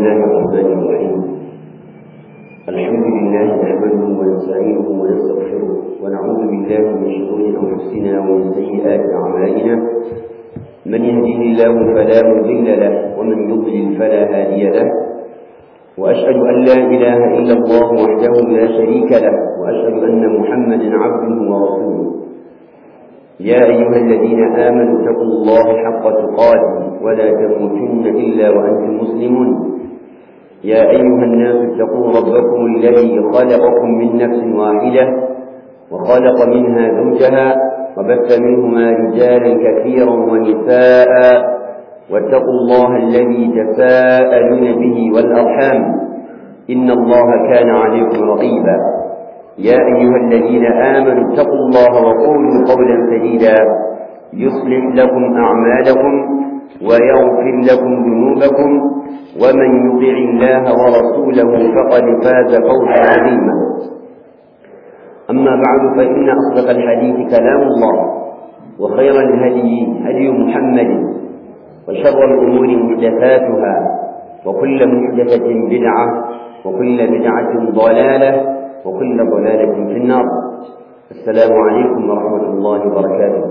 الله الرحمن الرحيم الحمد لله نحمده ونستعينه ونستغفره ونعوذ بالله من شرور انفسنا ومن سيئات اعمالنا من يهده الله فلا مضل له ومن يضلل فلا هادي له واشهد ان لا اله الا الله وحده لا شريك له واشهد ان محمدا عبده ورسوله يا أيها الذين آمنوا اتقوا الله حق تقاته ولا تموتن إلا وأنتم مسلمون يا أيها الناس اتقوا ربكم الذي خلقكم من نفس واحدة وخلق منها زوجها وبث منهما رجالا كثيرا ونساء واتقوا الله الذي تساءلون به والأرحام إن الله كان عليكم رقيبا يا أيها الذين آمنوا اتقوا الله وقولوا قولا سديدا يصلح لكم أعمالكم ويغفر لكم ذنوبكم ومن يطع الله ورسوله فقد فاز فوزا عظيما أما بعد فإن أصدق الحديث كلام الله وخير الهدي هدي محمد وشر الأمور محدثاتها وكل محدثة بدعة وكل بدعة ضلالة وكل ضلالة في النار السلام عليكم ورحمة الله وبركاته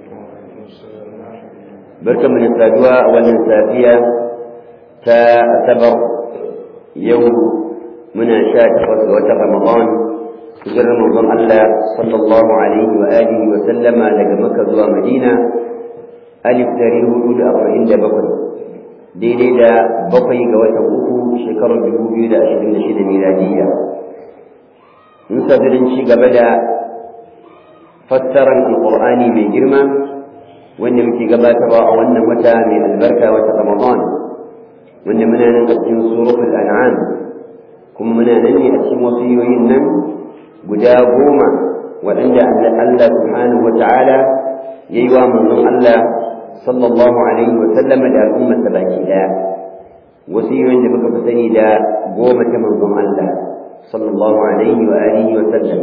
بركة من السادوة أولا سافية تأتبر يوم من شاك وتر رمضان شهر رمضان الله صلى الله عليه وآله وسلم لقى مكة زوى مدينة ألف تاريخ أولى أربعين دبقل daidai da bakwai ga watan uku shekarar dubu biyu da ashirin da shida miladiyya in sabirin ci gaba da fassarar alƙur'ani mai girma wanda muke gabatarwa a wannan wata mai albarka wata ramadan wanda muna nan a cikin suratul an'am kuma muna nan ne a cikin wasiyoyin nan guda goma waɗanda Allah subhanahu wa ta'ala ya yi wa manzon Allah sallallahu alaihi wa sallam da al'ummarsa baki ɗaya wasiyoyin da muka fi sani da goma ta manzon Allah صلى الله عليه وآله وسلم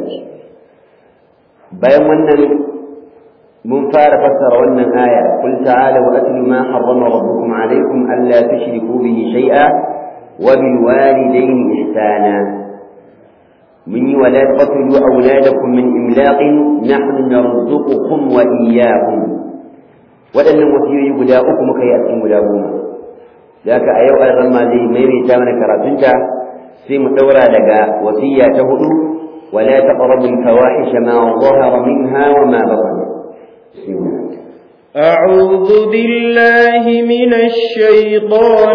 بيان ونن من فار فسر ونن آية قل تعالوا أتل ما حرم ربكم عليكم ألا تشركوا به شيئا وبالوالدين إحسانا من ولا تقتلوا أولادكم من إملاق نحن نرزقكم وإياهم وأن وسيء يقداؤكم كي أتم مداوما ذاك أيوة الرمى زي ميمي تامنا كراتنتا sai mu daura daga wasiya ta hudu wala taqrabu al-fawahisha ma zahara minha wa ma batan أعوذ بالله من الشيطان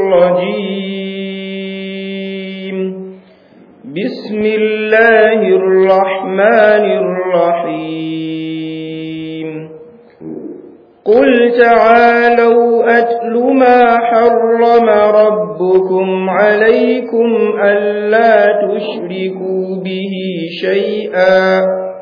الرجيم بسم الله الرحمن الرحيم قل تعالوا أتل ما حرم ربكم عليكم ألا تشركوا به شيئا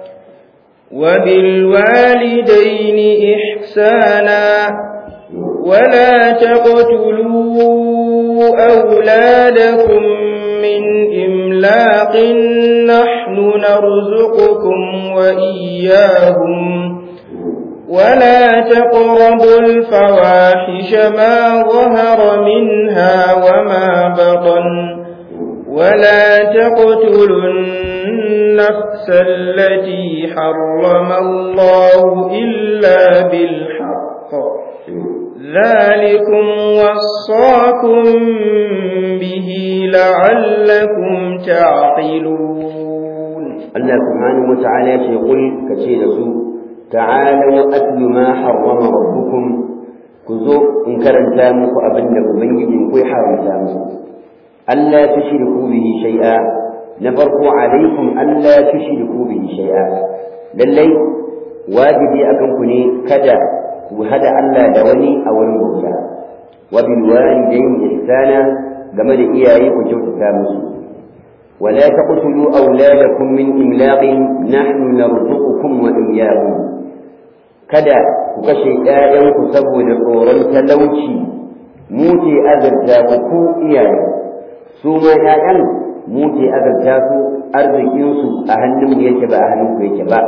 وبالوالدين إحسانا ولا تقتلوا أولادكم من إملاق نحن نرزقكم وإياهم ولا تقربوا الفواحش ما ظهر منها وما بطن ولا تقتلوا النفس التي حرم الله إلا بالحق ذلكم وصاكم به لعلكم تعقلون الله سبحانه وتعالى يقول كثير سوء تعالوا أتل ما حرم ربكم كذو إن كرن تامك أبنك بنجد كوي حرم تامك ألا تشركوا به شيئا نفرقوا عليكم ألا تشركوا به شيئا للي واجبي أكنكني كذا وهذا ألا دوني أو الموتى وبالوالدين إحسانا كما لإياي وجوت تامس ولا تقتلوا أولادكم من إملاق نحن نرزقكم وإياهم kada ku kashe ‘ya'yanku saboda tsoron talauci mu ke azarta ku ku iyaye su ma ‘ya'yan mu ke azarta su arzikinsu a hannunmu yake ba a hannunku yake ba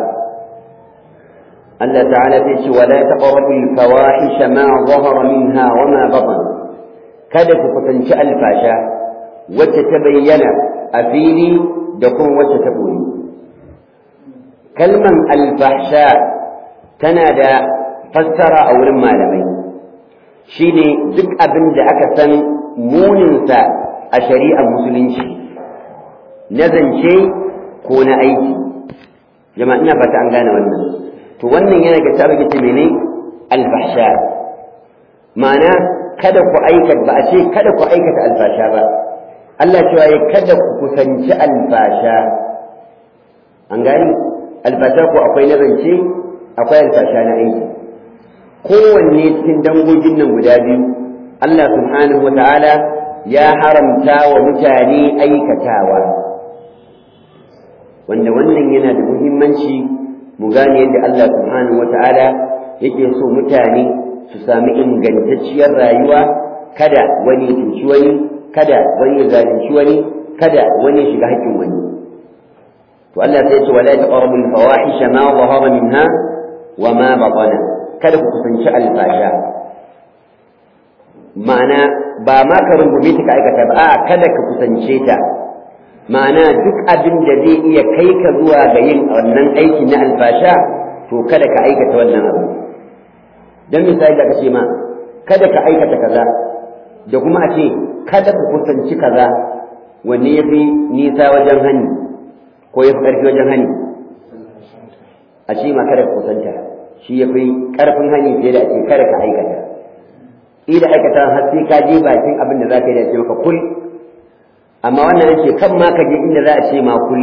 Allah ta'ala sai ce wala taqrabu al-fawahisha ma zahara minha wa ma batan kada ku kusanci alfasha wacce ta bayyana a fili da kuma wacce ta boye kalman alfahsha tana da fassara a wurin malamai shine duk abin da aka san muninsa a shari'ar musulunci na zance ko na aiki jama'a ina fata an gane wannan to wannan yana ga tabi ce mene alfahsha ma'ana kada ku aikata ba a ce kada ku aikata alfasha ba Allah cewa ya kada ku kusanci alfasha an gani alfasha ko akwai na zance akwai alfasha na aiki kowanne cikin dangogin nan guda biyu Allah subhanahu wa ta'ala ya haramta wa mutane aikatawa wanda wannan yana da muhimmanci mu gane yadda Allah subhanahu wa ta'ala yake so mutane su sami ingantacciyar rayuwa kada wani cuci wani kada wani zalunci wani kada wani shiga haƙƙin wani to Allah sai ya ce wala taqrabul fawahisha ma zahara minha wa ma batana kada ku kusanci alfasha ma'ana ba ma ka rungume ta ka aikata ba a kada ka kusance ta ma'ana duk abin da zai iya kai ka zuwa ga yin wannan aiki na alfasha to kada ka aikata wannan abu dan misali da ka ce ma kada ka aikata kaza da kuma a ce kada ku kusanci kaza wanne ya fi nisa wajen hani ko ya fi ƙarfi wajen hani a ce ma kada ka kusanta shi ya fi ƙarfin hani fiye da ake kada ka aikata ida aikata har sai ka je bakin abin da za ka yi da ce maka kul amma wannan ake kan ma ka je inda za a ce ma kul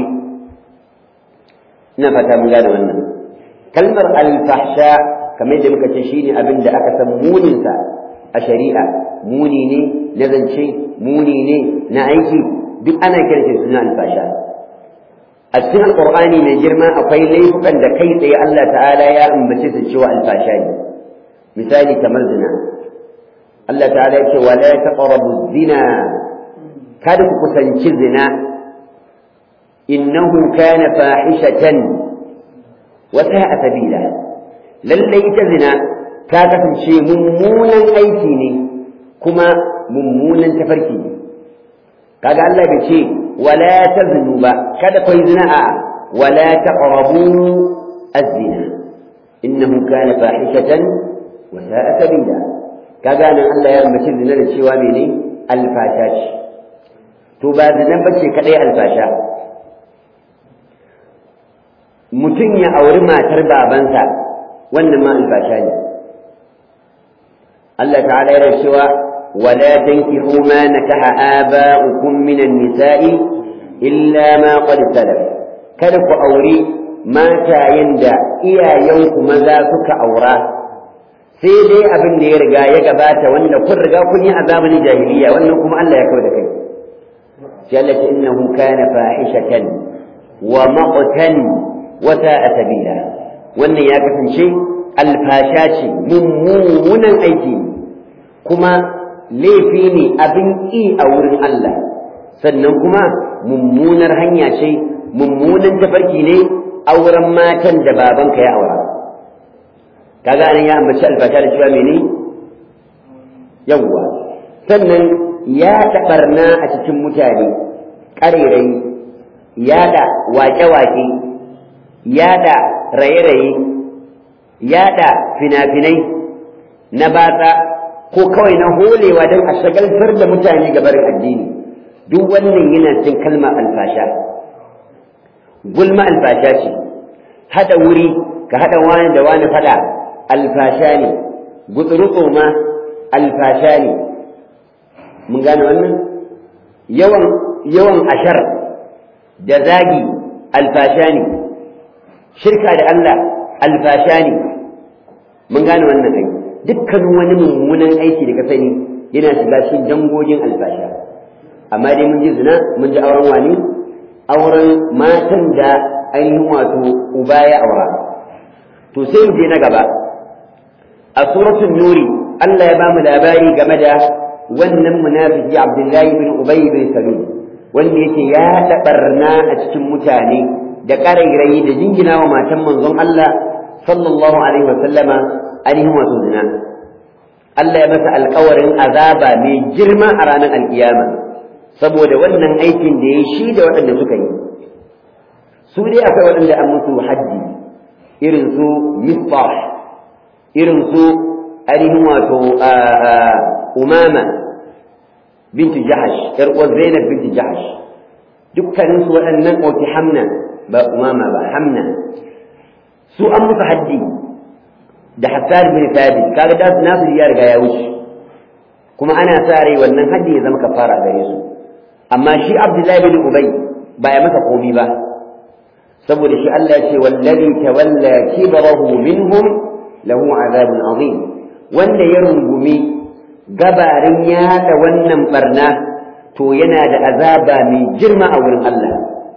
ina fata mun gane wannan kalmar alfahsha kamar yadda muka ce shine abin da aka san muninsa a shari'a muni ne na zance muni ne na aiki duk ana kiran shi suna alfasha a cikin alqur'ani mai girma akwai laifukan da kai tsaye Allah ta'ala ya ambace su cewa alfasha ne misali kamar zina Allah ta'ala ya ce wala taqrabu zina kada ku kusanci zina innahu kana fahishatan wa sa'a sabila lalle ita zina ta kasance mummunan aiki ne kuma mummunan tafarki ne kaga Allah bai ce wala taznu ba kada kai zina a wala taqrabu az-zina innahu kana fahishatan wa sa'a sabila kaga nan Allah ya ambaci zina da cewa mene alfasha ce to ba zina bace kadai alfasha mutum ya auri matar babansa wannan ma alfasha ne Allah ta'ala yana cewa wala tankihu ma nakaha aba'ukum minan nisa'i illa ma qad salaf kada ku auri matayen da iyayenku maza suka aura sai dai abin da ya riga ya gabata wanda kun riga kun yi a zamanin jahiliya wannan kuma Allah ya kawo da kai sai Allah ce innahu kana fahishatan wa maqtan wa sa'a sabila wannan ya kasance alfasha ce mummunan aiki ne kuma laifi ne abin ƙi a wurin Allah sannan kuma mummunar hanya ce mummunan tafarki ne auren matan da babanka ya aura kaga anan ya ambaci alfasha da cewa mene yawwa sannan ya taɓarna a cikin mutane ƙarerai yaɗa wake-wake yaɗa raye-raye yaɗa fina-finai na batsa ko kawai na holewa don a shagaltar da mutane gabarin addini duk wannan yana cin kalma alfasha gulma alfasha ce haɗa wuri ka haɗa wani da wani faɗa alfasha ne gutsuruko ma alfasha ne mun gane wannan yawan yawan ashar da zagi alfasha ne shirka da Allah alfasha ne mun gane wannan ai dukkan wani mummunan aiki da ka sani yana shiga cikin dangogin alfasha amma dai mun ji zina mun ji auren wani auren matan da ainihin wato uba ya aura to sai je na gaba a suratul nuri Allah ya bamu labari game da wannan munafiki Abdullahi bin Ubay bin Salul wanda yake ya tabarna a cikin mutane da ƙarairayi da jingina wa matan manzon Allah sallallahu alaihi wa sallama ainihin wato zina Allah ya masa alƙawarin azaba mai girma a ranar alkiyama saboda wannan aikin da ya shi da waɗanda suka yi su dai akwai waɗanda an musu haddi irin su misbah irin su ainihin wato umama binti jahash yar uwar zainab binti jahash dukkanin su waɗannan ɗauki hamna ba umama ba hamna su an musu haddi da hassan bin thabit kaga da nasu ya riga ya wuce kuma ana sa rai wannan haddi ya zama kafara gare su amma shi abdullahi bin ubay ba ya masa komi ba saboda shi Allah ya ce wallazi tawalla kibrahu minhum lahu azabun azim wanda ya rungumi gabarin yada wannan barna to yana da azaba mai girma a wurin Allah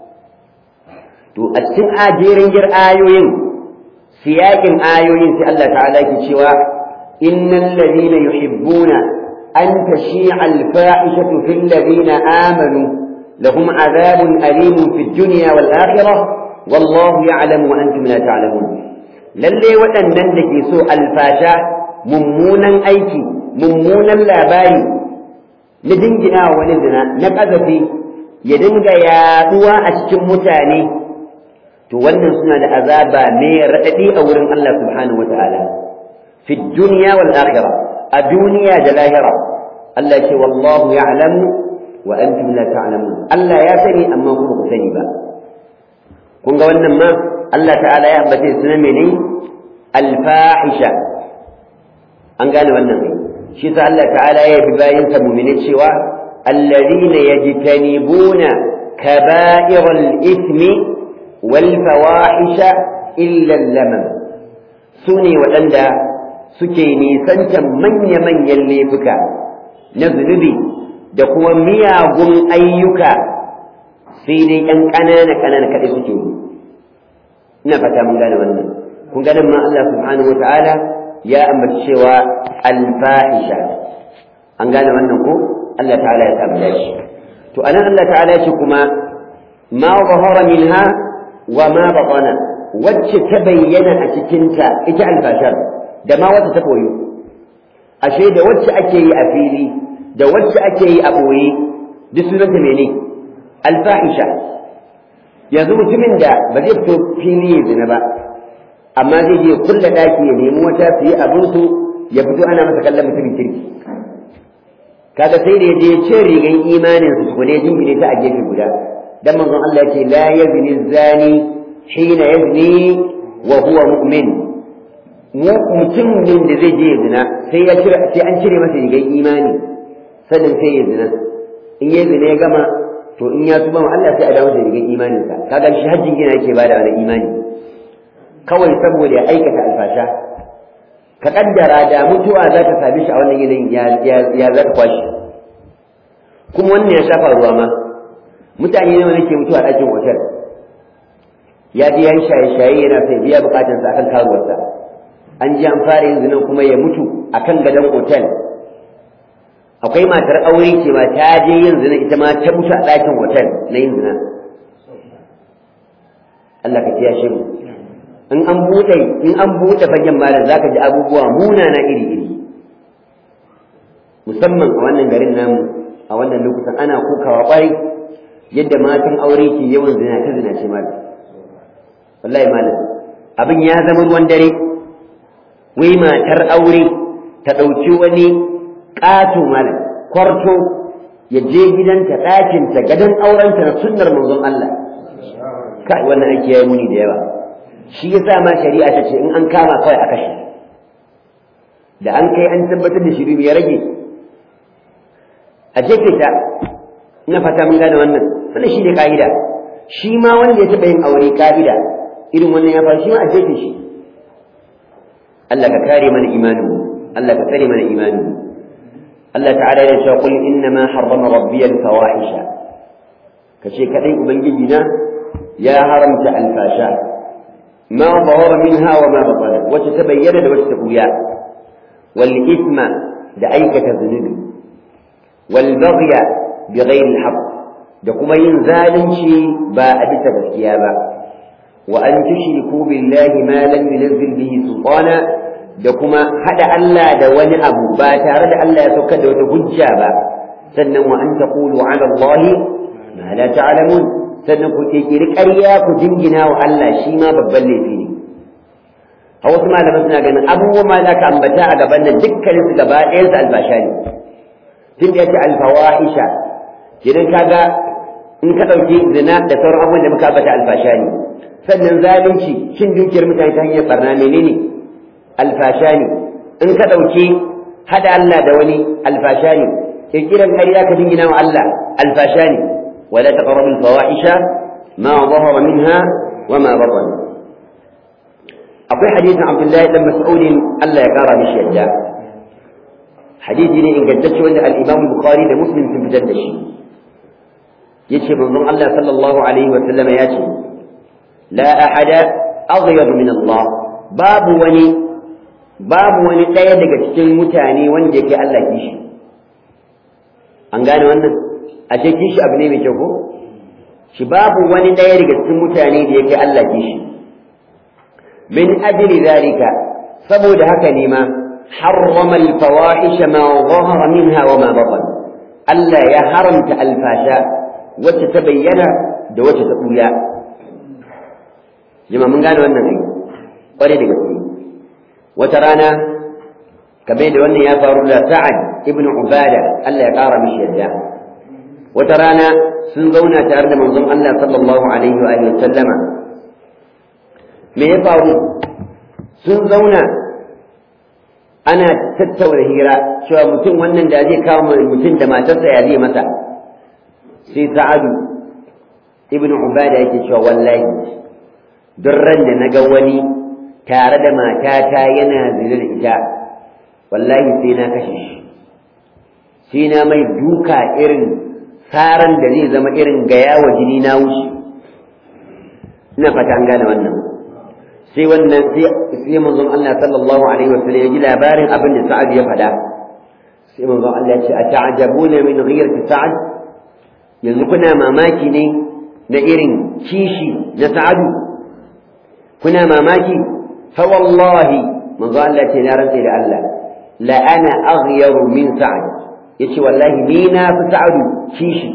to a cikin ajerin gir ayoyin siyakin ayoyin sai Allah ta'ala ke cewa innal ladina yuhibbuna an tashi'a al-fa'ishatu fil ladina amanu lahum azabun alimun fid dunya wal akhirah wallahu ya'lamu wa antum la ta'lamun lalle waɗannan da ke so alfasha mummunan aiki mummunan labari na jingina wa wani zina na ƙazafi ya dinga yaduwa a cikin mutane to wannan suna da azaba mai raɗaɗi a wurin Allah subhanahu wata'ala fi duniya wal akhirah a duniya da lahira Allah ce wallahu ya'lamu wa antum la ta'lamun Allah ya sani amma kuma ku sani ba kun ga wannan ma Allah ta'ala ya ambace sunan mene al-fahisha an gane wannan ne shi sa Allah ta'ala ya bi bayin sa mu'mini cewa alladhina yajtanibuna kaba'iral ithmi wal fawahisha illa al-lamam sune waɗanda suke nisantan manya-manyan laifuka na zunubi da kuma miyagun ayyuka sai dai ‘yan ƙanana ƙanana kaɗai suke yi ina fata mun gane wannan kun ganin ma Allah subhanahu wa ta'ala ya ambaci cewa alfahisha an gane wannan ko Allah ta'ala ya samu dashi to anan Allah ta'ala ya ce kuma ma zahara minha wa ma batana wacce ta bayyana a cikinta ita alfashar da ma wacce ta koyo ashe da wacce ake yi a fili da wacce ake yi a ɓoye duk sunanta mene alfahisha yanzu mutumin da ba zai fito fili ya zina ba amma zai je kulla daki ya nemi wata su yi abinsu ya fito ana masa kallon mutumin kirki kaga sai da ya je cin rigan imanin su tukune jingine ta a gefe guda dan manzon Allah ya ce la yazni zani hina yazni wa huwa mu'min mutum din da zai je zina sai ya cire sai an cire masa rigan imani sannan sai ya zina in ya zina ya gama to in ya tuba ma Allah sai a dawo da rigan imaninsa kaga shi hajjin gina yake bada wani imani kawai saboda ya aikata alfasha ka kaddara da mutuwa za ta same shi a wannan yanayin ya za ta kwashi kuma wannan ya shafa ruwa ma mutane nawa nake mutuwa a ɗakin otal ya ji yan shaye-shaye yana sai biya bukatansa akan karuwarsa an ji an fara yin zinan kuma ya mutu akan gadon otal akwai matar aure ce ma ta je yin zina ita ma ta mutu a ɗakin otal na yin zina Allah ka kiya shi in an buɗe in an buɗe fagen malam zaka ji abubuwa munana iri iri musamman a wannan garin namu a wannan lokutan ana kokawa ƙwarai yadda matan aure ke yawan zina ta zina ce malam wallahi malam abin ya zama ruwan dare wai matar aure ta ɗauki wani ƙato malam kwarto ya je gidanta ɗakinta gadon aurenta na sunnar manzon Allah kai wannan aiki ya yi muni da yawa shi yasa ma shari'a ta ce in an kama kawai a kashe da an kai an tabbatar da shirin ya rage a jefe ta ina fata mun gane wannan wannan shi ne ka'ida shi ma wanda ya taɓa yin aure ka'ida irin wannan ya faru shi ma a jefe shi Allah ka kare mana imanin Allah ka tsare mana imanin Allah ta'ala ya ce qul inna ma harrama rabbi al-fawahisha kace kadai ubangiji na ya haramta alfasha ma zahara minha wa ma batana wacce ta bayyana da wacce ta buya wal ithma da aikata zunubi wal baghya bi ghairi al da kuma yin zalunci ba a bisa gaskiya ba wa an tushriku billahi ma lam yunzil bihi sultana da kuma hada Allah da wani abu ba tare da Allah ya saukar da wata hujja ba sannan wa an taqulu ala Allah ma la ta'lamun sannan ku kirkiri ƙarya ku jingina wa Allah shi ma babban laifi ne a wasu malaman suna ganin abubuwan ma za ka ambata a gaban nan dukkanin su gaba ɗayan su albasha ne tun da yace alfawahisha idan kaga in ka ɗauki zina da sauran abubuwan da muka ambata albasha ne sannan zalunci cin dukiyar mutane ta hanyar barna menene alfasha ne in ka ɗauki hada Allah da wani alfasha ne kirkiran ƙarya ka jingina wa Allah alfasha ne wala taqrabu alfawahisha ma zahara minha wa ma batan akwai hadisin Abdullahi dan Mas'ud Allah ya kara mishi yadda hadisi ne ingantacce wanda al-Imam Bukhari da Muslim sun fitar da shi yace manzon Allah sallallahu alaihi wa sallama yace la ahada aghyab min Allah babu wani babu wani ɗaya daga cikin mutane wanda yake Allah kishi an gane wannan a ce kishi abu ne mai kyau ko shi babu wani ɗaya daga cikin mutane da yake Allah kishi min ajli zalika saboda haka ne ma harrama al-fawahish ma zahara minha wa ma batan Allah ya haramta alfasha wacce ta bayyana da wacce ta buya jama'a mun gane wannan ai kware da gaske wata rana kamar da wannan ya faru da Sa'ad ibn Ubada Allah ya ƙara mishi yadda wata rana sun zauna tare da manzon Allah sallallahu alaihi wa alihi sallama me ya faru sun zauna ana tattauna hira cewa mutum wannan da zai kawo mutum da matarsa ya zai mata sai Sa'adu ibn Ubada yake cewa wallahi duk ran da na ga wani tare da matata yana zina da ita wallahi sai na kashe shi sai na mai duka irin saran da zai zama irin gaya wa jini na wuce ina fata an gane wannan sai wannan sai manzon Allah sallallahu alaihi wa sallam ya ji labarin abin da Sa'ad ya faɗa sai manzon Allah ya ce ata'jabuna min ghirati Sa'ad yanzu kuna mamaki ne na irin kishi na Sa'adu kuna mamaki فوالله من ظل تنارا إلى الله لأنا أغير من سعد يشي والله مينا فسعد شيشي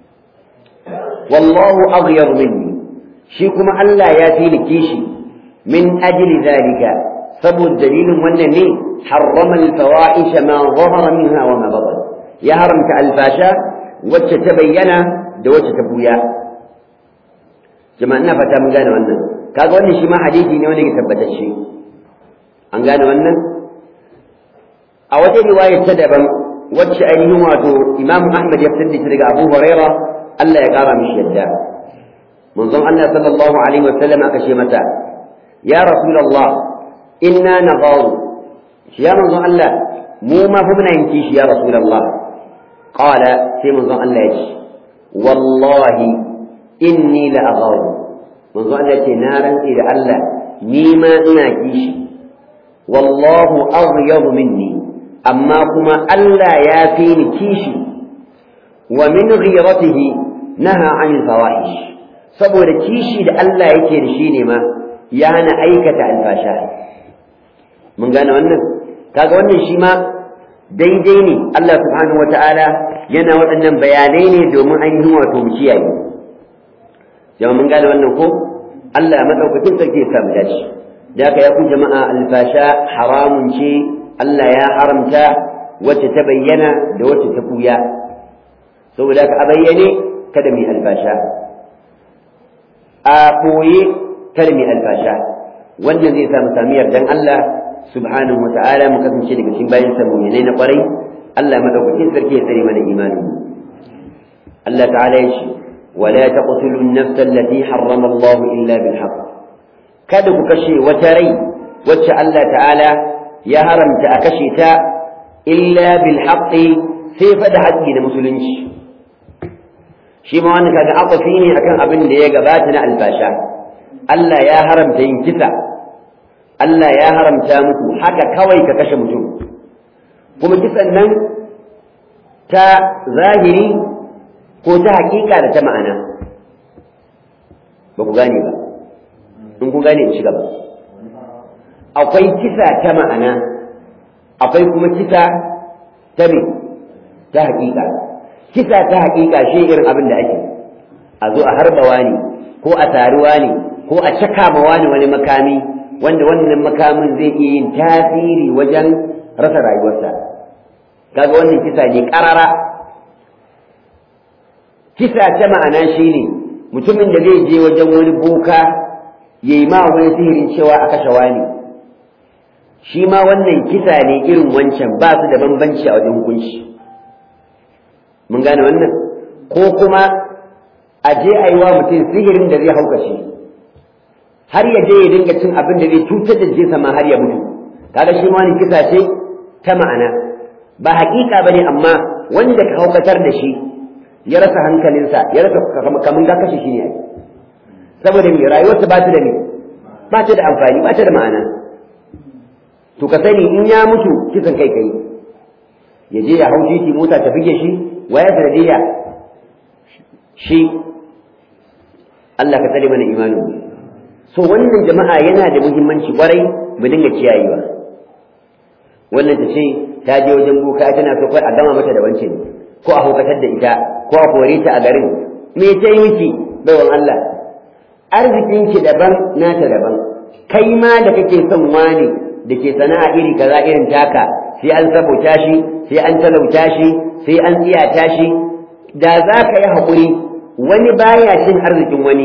والله أغير مني شيكم ألا ياتي كيشي من أجل ذلك سبب الدليل والنمي حرم الفواحش ما ظهر منها وما بطن يا هرمك الفاشا وتتبين دوت تبويا جماعنا فتا من قال wannan kaga wannan shi ma hadisi ne wanda ke tabbatacce an gane wannan a wata riwaya ta daban wacce ainihin wato Imam Ahmad ya fitar da daga Abu Huraira Allah ya kara mishi yadda manzon Allah sallallahu alaihi wa sallam aka ce mata ya rasulullah inna nagharu ya manzon Allah mu ma fa muna yin kishi ya rasulullah qala sai manzon Allah ya ce wallahi inni la agharu manzo Allah ce na rantse da Allah ni ma ina kishi wallahu aghyabu minni amma kuma Allah ya fi ni kishi wa min ghiratihi naha anil fawahish saboda kishi da Allah yake da shi ne ma ya hana aikata alfasha mun gane wannan kaga wannan shi ma daidai ne Allah subhanahu wataala yana waɗannan bayanai ne domin an yi wato mu kiyaye jama'a mun gane wannan ko Allah madaukakin sarki ya samu dace da haka ya ku jama'a alfasha haramun ce Allah ya haramta wacce ta bayyana da wacce ta kuya saboda ka a bayyane kada mu alfasha a koye kada mu alfasha wannan zai samu sami yardan Allah subhanahu wata'ala mu kasance daga cikin bayan sa mu'minai na kwarai Allah madaukakin sarki ya tsare mana imanin Allah ta'ala ya ce ولا تقتلوا النفس التي حرم الله إلا بالحق kada ku kashe wata rai wacce Allah ta'ala ya haramta a kashe ta illa bil haqqi sai fa da haƙƙi da musulunci shi ma wannan kaga aqafi ne akan abin da ya gabata na albasha Allah ya haramta yin kisa Allah ya haramta muku haka kawai ka kashe mutum kuma kisan nan ta zahiri ko ta hakika da ta ma'ana ba ku gane ba in ku gane in ci gaba akwai kisa ta ma'ana akwai kuma kisa ta me ta haƙiƙa kisa ta haƙiƙa shi irin abin da ake a zo a harbawa ne ko a taruwa ne ko a caka ma wani wani makami wanda wannan makamin zai iya yin tasiri wajen rasa rayuwarsa kaga wannan kisa ne ƙarara kisa ta ma'ana shine mutumin da zai je wajen wani boka ya yi ma wani sihirin cewa a kashe wani shi ma wannan kisa ne irin wancan ba su da bambanci a wajen hukunci mun gane wannan ko kuma a je a yi wa mutum sihirin da zai haukace har ya je ya dinga cin abin da zai cutar da jinsa ma har ya mutu kaga shi ma wani kisa ce ta ma'ana ba haƙiƙa ba ne amma wanda ka haukatar da shi ya rasa hankalinsa ya rasa kamun ga kashe shi ne saboda me rayuwarsa ba ta da me ba ta da amfani ba ta da ma'ana to ka sani in ya mutu kisan kai kai ya je ya hau titi mota ta fige shi waya sanadiyya shi Allah ka tsare mana imanin so wannan jama'a yana da muhimmanci kwarai mu dinga kiyayewa wannan ta ce ta je wajen boka tana so kai a gama mata da wancan ko a hukatar da ita ko a kore ta a garin me ta yi miki baiwan Allah arzikin ki daban nata daban kai ma da kake son wani da ke sana'a iri kaza irin taka sai an sabota shi sai an talauta shi sai an tsiyata shi da za ka yi haƙuri wani baya cin arzikin wani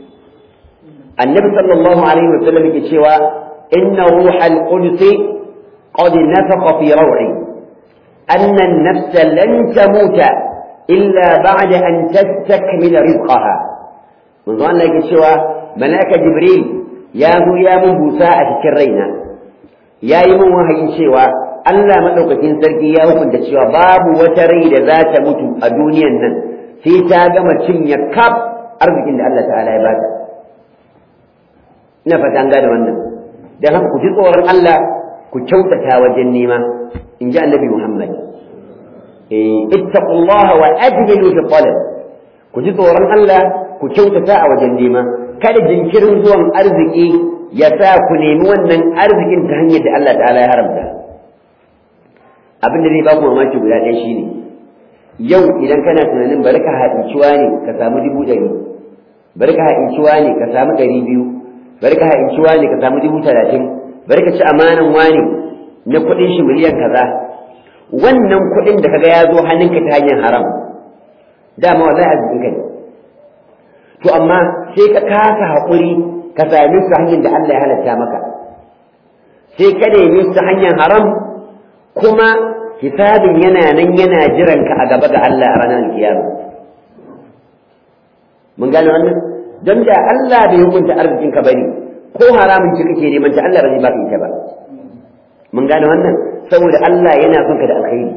annabi sallallahu alaihi wa sallam yake cewa inna ruhal qudus qad nafaqa fi raw'i anna an-nafs lan tamuta illa ba'da an tastakmila rizqaha manzo Allah yake cewa malaka jibril ya zo ya mun busa a cikin raina ya yi mun wahayin cewa Allah maɗaukakin sarki ya hukunta cewa babu wata rai da za ta mutu a duniyan nan sai ta gama cinye kaf arzikin da Allah ta'ala ya bata ina fata an gane wannan dan haka ku ji tsoron Allah ku kyautata wajen nema in ji annabi Muhammad eh ittaqullaha wa ajmilu fi talab ku ji tsoron Allah ku kyautata a wajen nema kada jinkirin zuwan arziki ya sa ku nemi wannan arzikin ta hanyar da Allah ta'ala ya haramta abin da zai ba ku mamaki guda ɗaya shine yau idan kana tunanin bari ka haɗinciwa ne ka samu dubu ɗari bari ka haɗinciwa ne ka samu ɗari biyu bari ka haɗinciwa ne ka samu dubu talatin bari ka ci amanan wani na kuɗin shi miliyan kaza wannan kuɗin da kaga ya zo hannunka ta hanyar haram dama wallahi arzikin ka ne to amma sai ka kasa haƙuri ka same su hanyar da Allah ya halatta maka sai ka neme su hanyar haram kuma hisabin yana nan yana jiran ka a gaba ga Allah a ranar kiyama mun gane wannan don da Allah bai hukunta arzikin ka bane ko haramun ci kake neman ta Allah ba zai baka ita ba mun gane wannan saboda Allah yana son ka da alkhairi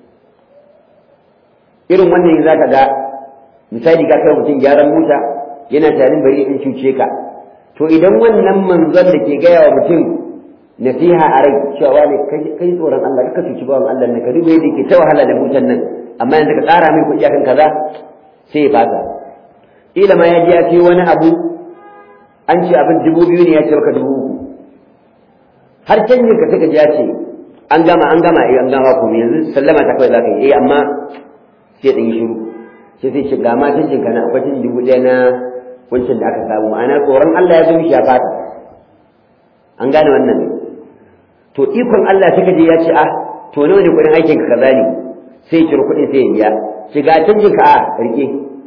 irin wannan za ka ga misali ka kai mutum gyaran mota yana tarin bari in cuce ka to idan wannan manzon da ke gaya wa mutum nasiha a rai cewa ne kai tsoron Allah ka cuci bawan Allah ne ka duba yadda ke ta wahala da mutan nan amma yanzu ka tsara mai kuɗi akan kaza sai ya fasa ila ma ya ji ya ce wani abu an ce abin dubu biyu ne ya ce maka dubu uku har canjin ka suka ji ya ce an gama an gama eh an gama ku yanzu sallama ta kawai za ka yi eh amma sai ɗan yi shiru sai sai ce ga ma canjin ka na akwai canjin dubu ɗaya na wancan da aka samu ma'ana tsoron Allah ya zo mishi ya fata an gane wannan to ikon Allah sai kaje ya ce ah to nawa ne kuɗin aikin ka kaza ne sai ya ciro kuɗin sai ya biya shiga canjin ka a rike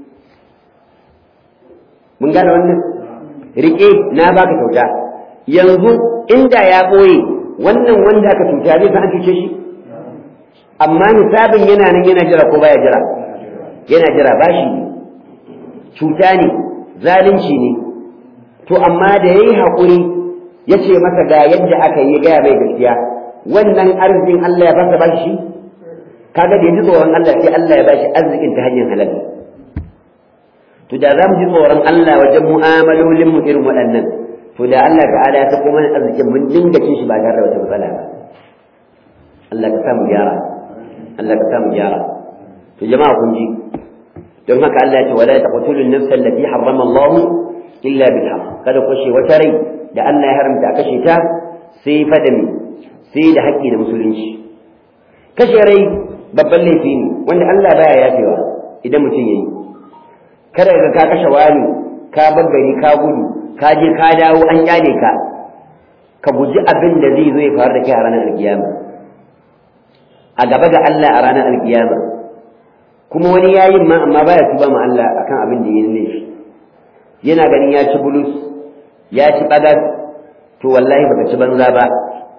mun gane wannan rike na baka kyauta yanzu inda ya ɓoye wannan wanda aka cuta zai san an cuce shi amma nisabin yana nan yana jira ko baya jira yana jira bashi ne cuta ne zalunci ne to amma da yayi haƙuri ya ce masa ga yadda aka yi gaya mai gaskiya wannan arzikin Allah ya fasa bashi shi kaga da ya ji tsoron Allah sai Allah ya bashi arzikin ta hanyar halal to da za mu ji tsoron Allah wajen mu'amalolin mu irin waɗannan to da Allah ta'ala ya sako mana arzikin mun dinga cin shi ba tare da wata matsala ba Allah ka samu gyara Allah ka samu gyara to jama'a kun ji don haka Allah ya ce wala taqtulu an-nafsa allati harrama Allah illa bil haqq kada ku shi wata rai da Allah ya haramta kashe ta sai fadami sai da haƙƙi da musulunci kashe rai babban laifi ne wanda Allah baya yafewa idan mutum yayi kada ka ka kashe wani ka bar gari ka gudu ka je ka dawo an kyale ka ka guji abin da zai zo ya faru da kai a ranar alkiyama a gaba ga Allah a ranar alkiyama kuma wani yayin ma amma baya tuba ma Allah akan abin da yayin laifi yana ganin ya ci bulus ya ci bagas to wallahi baka ci banza ba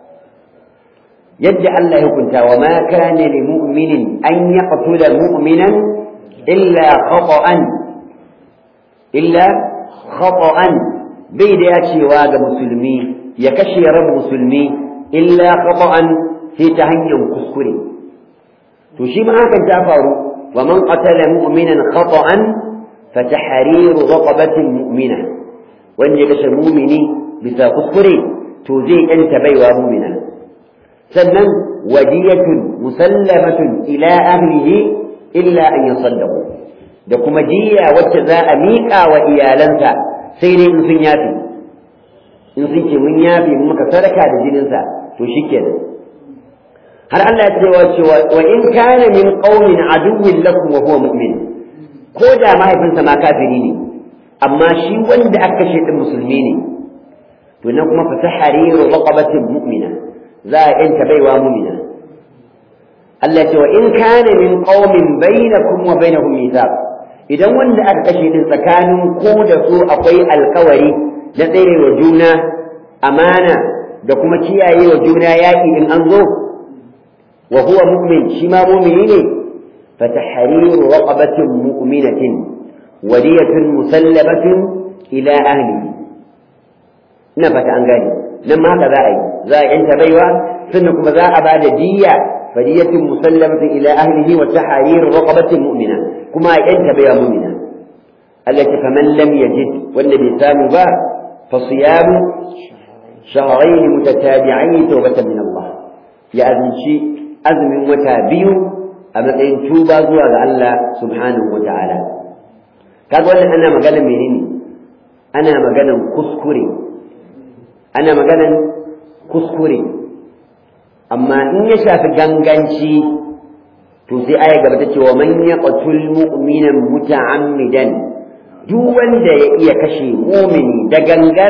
yadda Allah ya hukunta wa ma kana li mu'minin an yaqtula mu'minan illa khata'an illa khata'an bai da ya cewa ga musulmi ya kashe ran musulmi illa khata'an sai ta hanyar kuskure to shi ma hakan ta faru wa man qatala mu'minan khata'an fa tahriru raqabatin mu'mina wanda ya kashe mu'mini bisa kuskure to zai yanta baiwa mu'mina sannan wadiyatun musallamatun ila ahlihi illa an yasaddaqu da kuma jiya wacce za a miƙa wa iyalansa sai dai in sun yafi in sun ce mun yafi mun maka sadaka da jininsa to shikenan har Allah ya ce wa cewa wa in kana min qaumin aduwwin lakum wa huwa mu'min ko da mahaifinsa ma kafiri ne amma shi wanda aka kashe din musulmi ne to nan kuma fatahariru raqabatin mu'mina za a yanta baiwa mu'mina Allah ya ce wa in kana min qaumin bainakum wa bainahum mithaq idan wanda aka kashe din tsakanin ko da su akwai alkawari na tsere wa juna amana da kuma kiyaye wa juna yaƙi in an zo wa huwa mu'min shi ma mu'mini ne fatahriru raqabatin mu'minatin wadiyatun musallamatun ila ahlihi ina fata an gane nan ma haka za a yi za a yanta baiwa sannan kuma za a bada diyya fadiyatun musallamatun ila ahlihi wa tahriru raqabatin mu'mina kuma a yanta baiwa mu'mina Allah ya faman lam yajid wanda bai samu ba fa siyamu shahrayn mutatabi'ain tawbatan min Allah ya azinci azumin wata biyu a matsayin tuba zuwa ga Allah subhanahu wa ta'ala kaga wannan ana magana menene ana maganan kuskure ana maganan kuskure amma in ya shafi ganganci to sai aya gaba ta ce wa man yaqtul mu'mina muta'ammidan duk wanda ya iya kashe mu'mini da gangar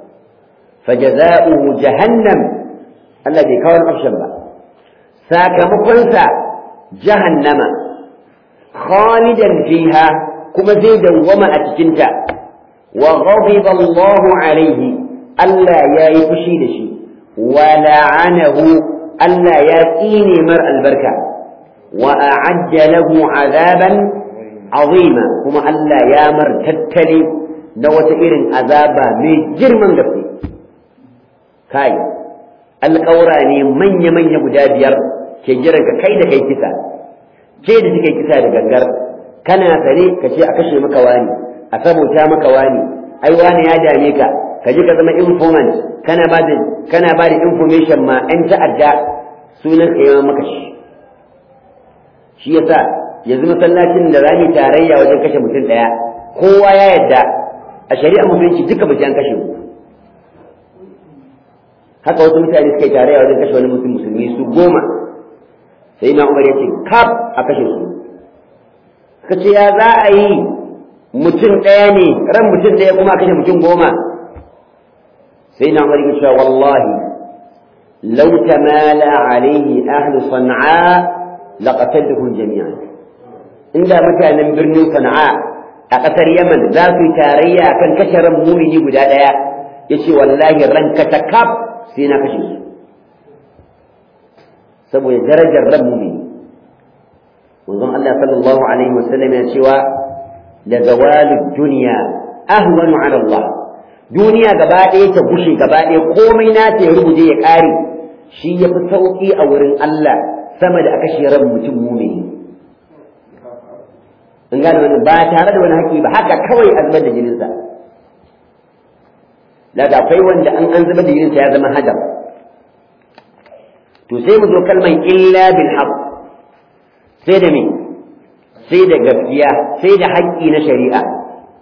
fajaza'uhu jahannam Allah bai kawo option ba sakamakonsa jahannama khalidan fiha kuma zai dawwama a cikinta wa ghadiba Allahu alaihi Allah ya yi fushi da shi wa la'anahu Allah ya tsine mar albarka wa a'adda lahu azaban azima kuma Allah ya mar tattali na wata irin azaba mai girman gaske kai alƙawura ne manya-manya guda biyar ke jiran ka kai da kai kisa ke da kika kisa da gangar kana sare ka ce a kashe maka wani a sabuta maka wani ai wani ya dame ka ka ji ka zama informant kana ba da kana ba da information ma an ta'adda sunan ka yawan maka shi shi yasa yanzu masallacin da rani tarayya wajen kashe mutum daya kowa ya yadda a shari'a musulunci duka mutum an kashe mu haka wasu mutane suka yi tarayya wajen kashe wani mutum musulmi su goma sai na umar ya ce kaf a kashe su suka ce ya za a yi mutum ɗaya ne ran mutum ɗaya kuma a kashe mutum goma sai na umar ya ce wallahi law tamala alaihi ahlu sana'a laqataluhum jami'an inda mutanen birnin sana'a a ƙasar yaman za su yi tarayya kan kashe ran mumini guda ɗaya ya ce wallahi ranka ta kaf sai na kashe su saboda darajar ran mumini manzon Allah sallallahu alaihi wasallam ya cewa la zawalud dunya ahwanu ala Allah duniya gaba ɗaya ta gushe gaba ɗaya komai na ta ya rubuje ya ƙare shi ya fi sauƙi a wurin Allah sama da aka ran mutum mumini in gane wani ba tare da wani haƙi ba haka kawai a zubar da jininsa daga akwai wanda an an zubar da jininsa ya zama hadar to sai mu zo kalman illa bil haqq sai da me sai da gaskiya sai da haƙƙi na shari'a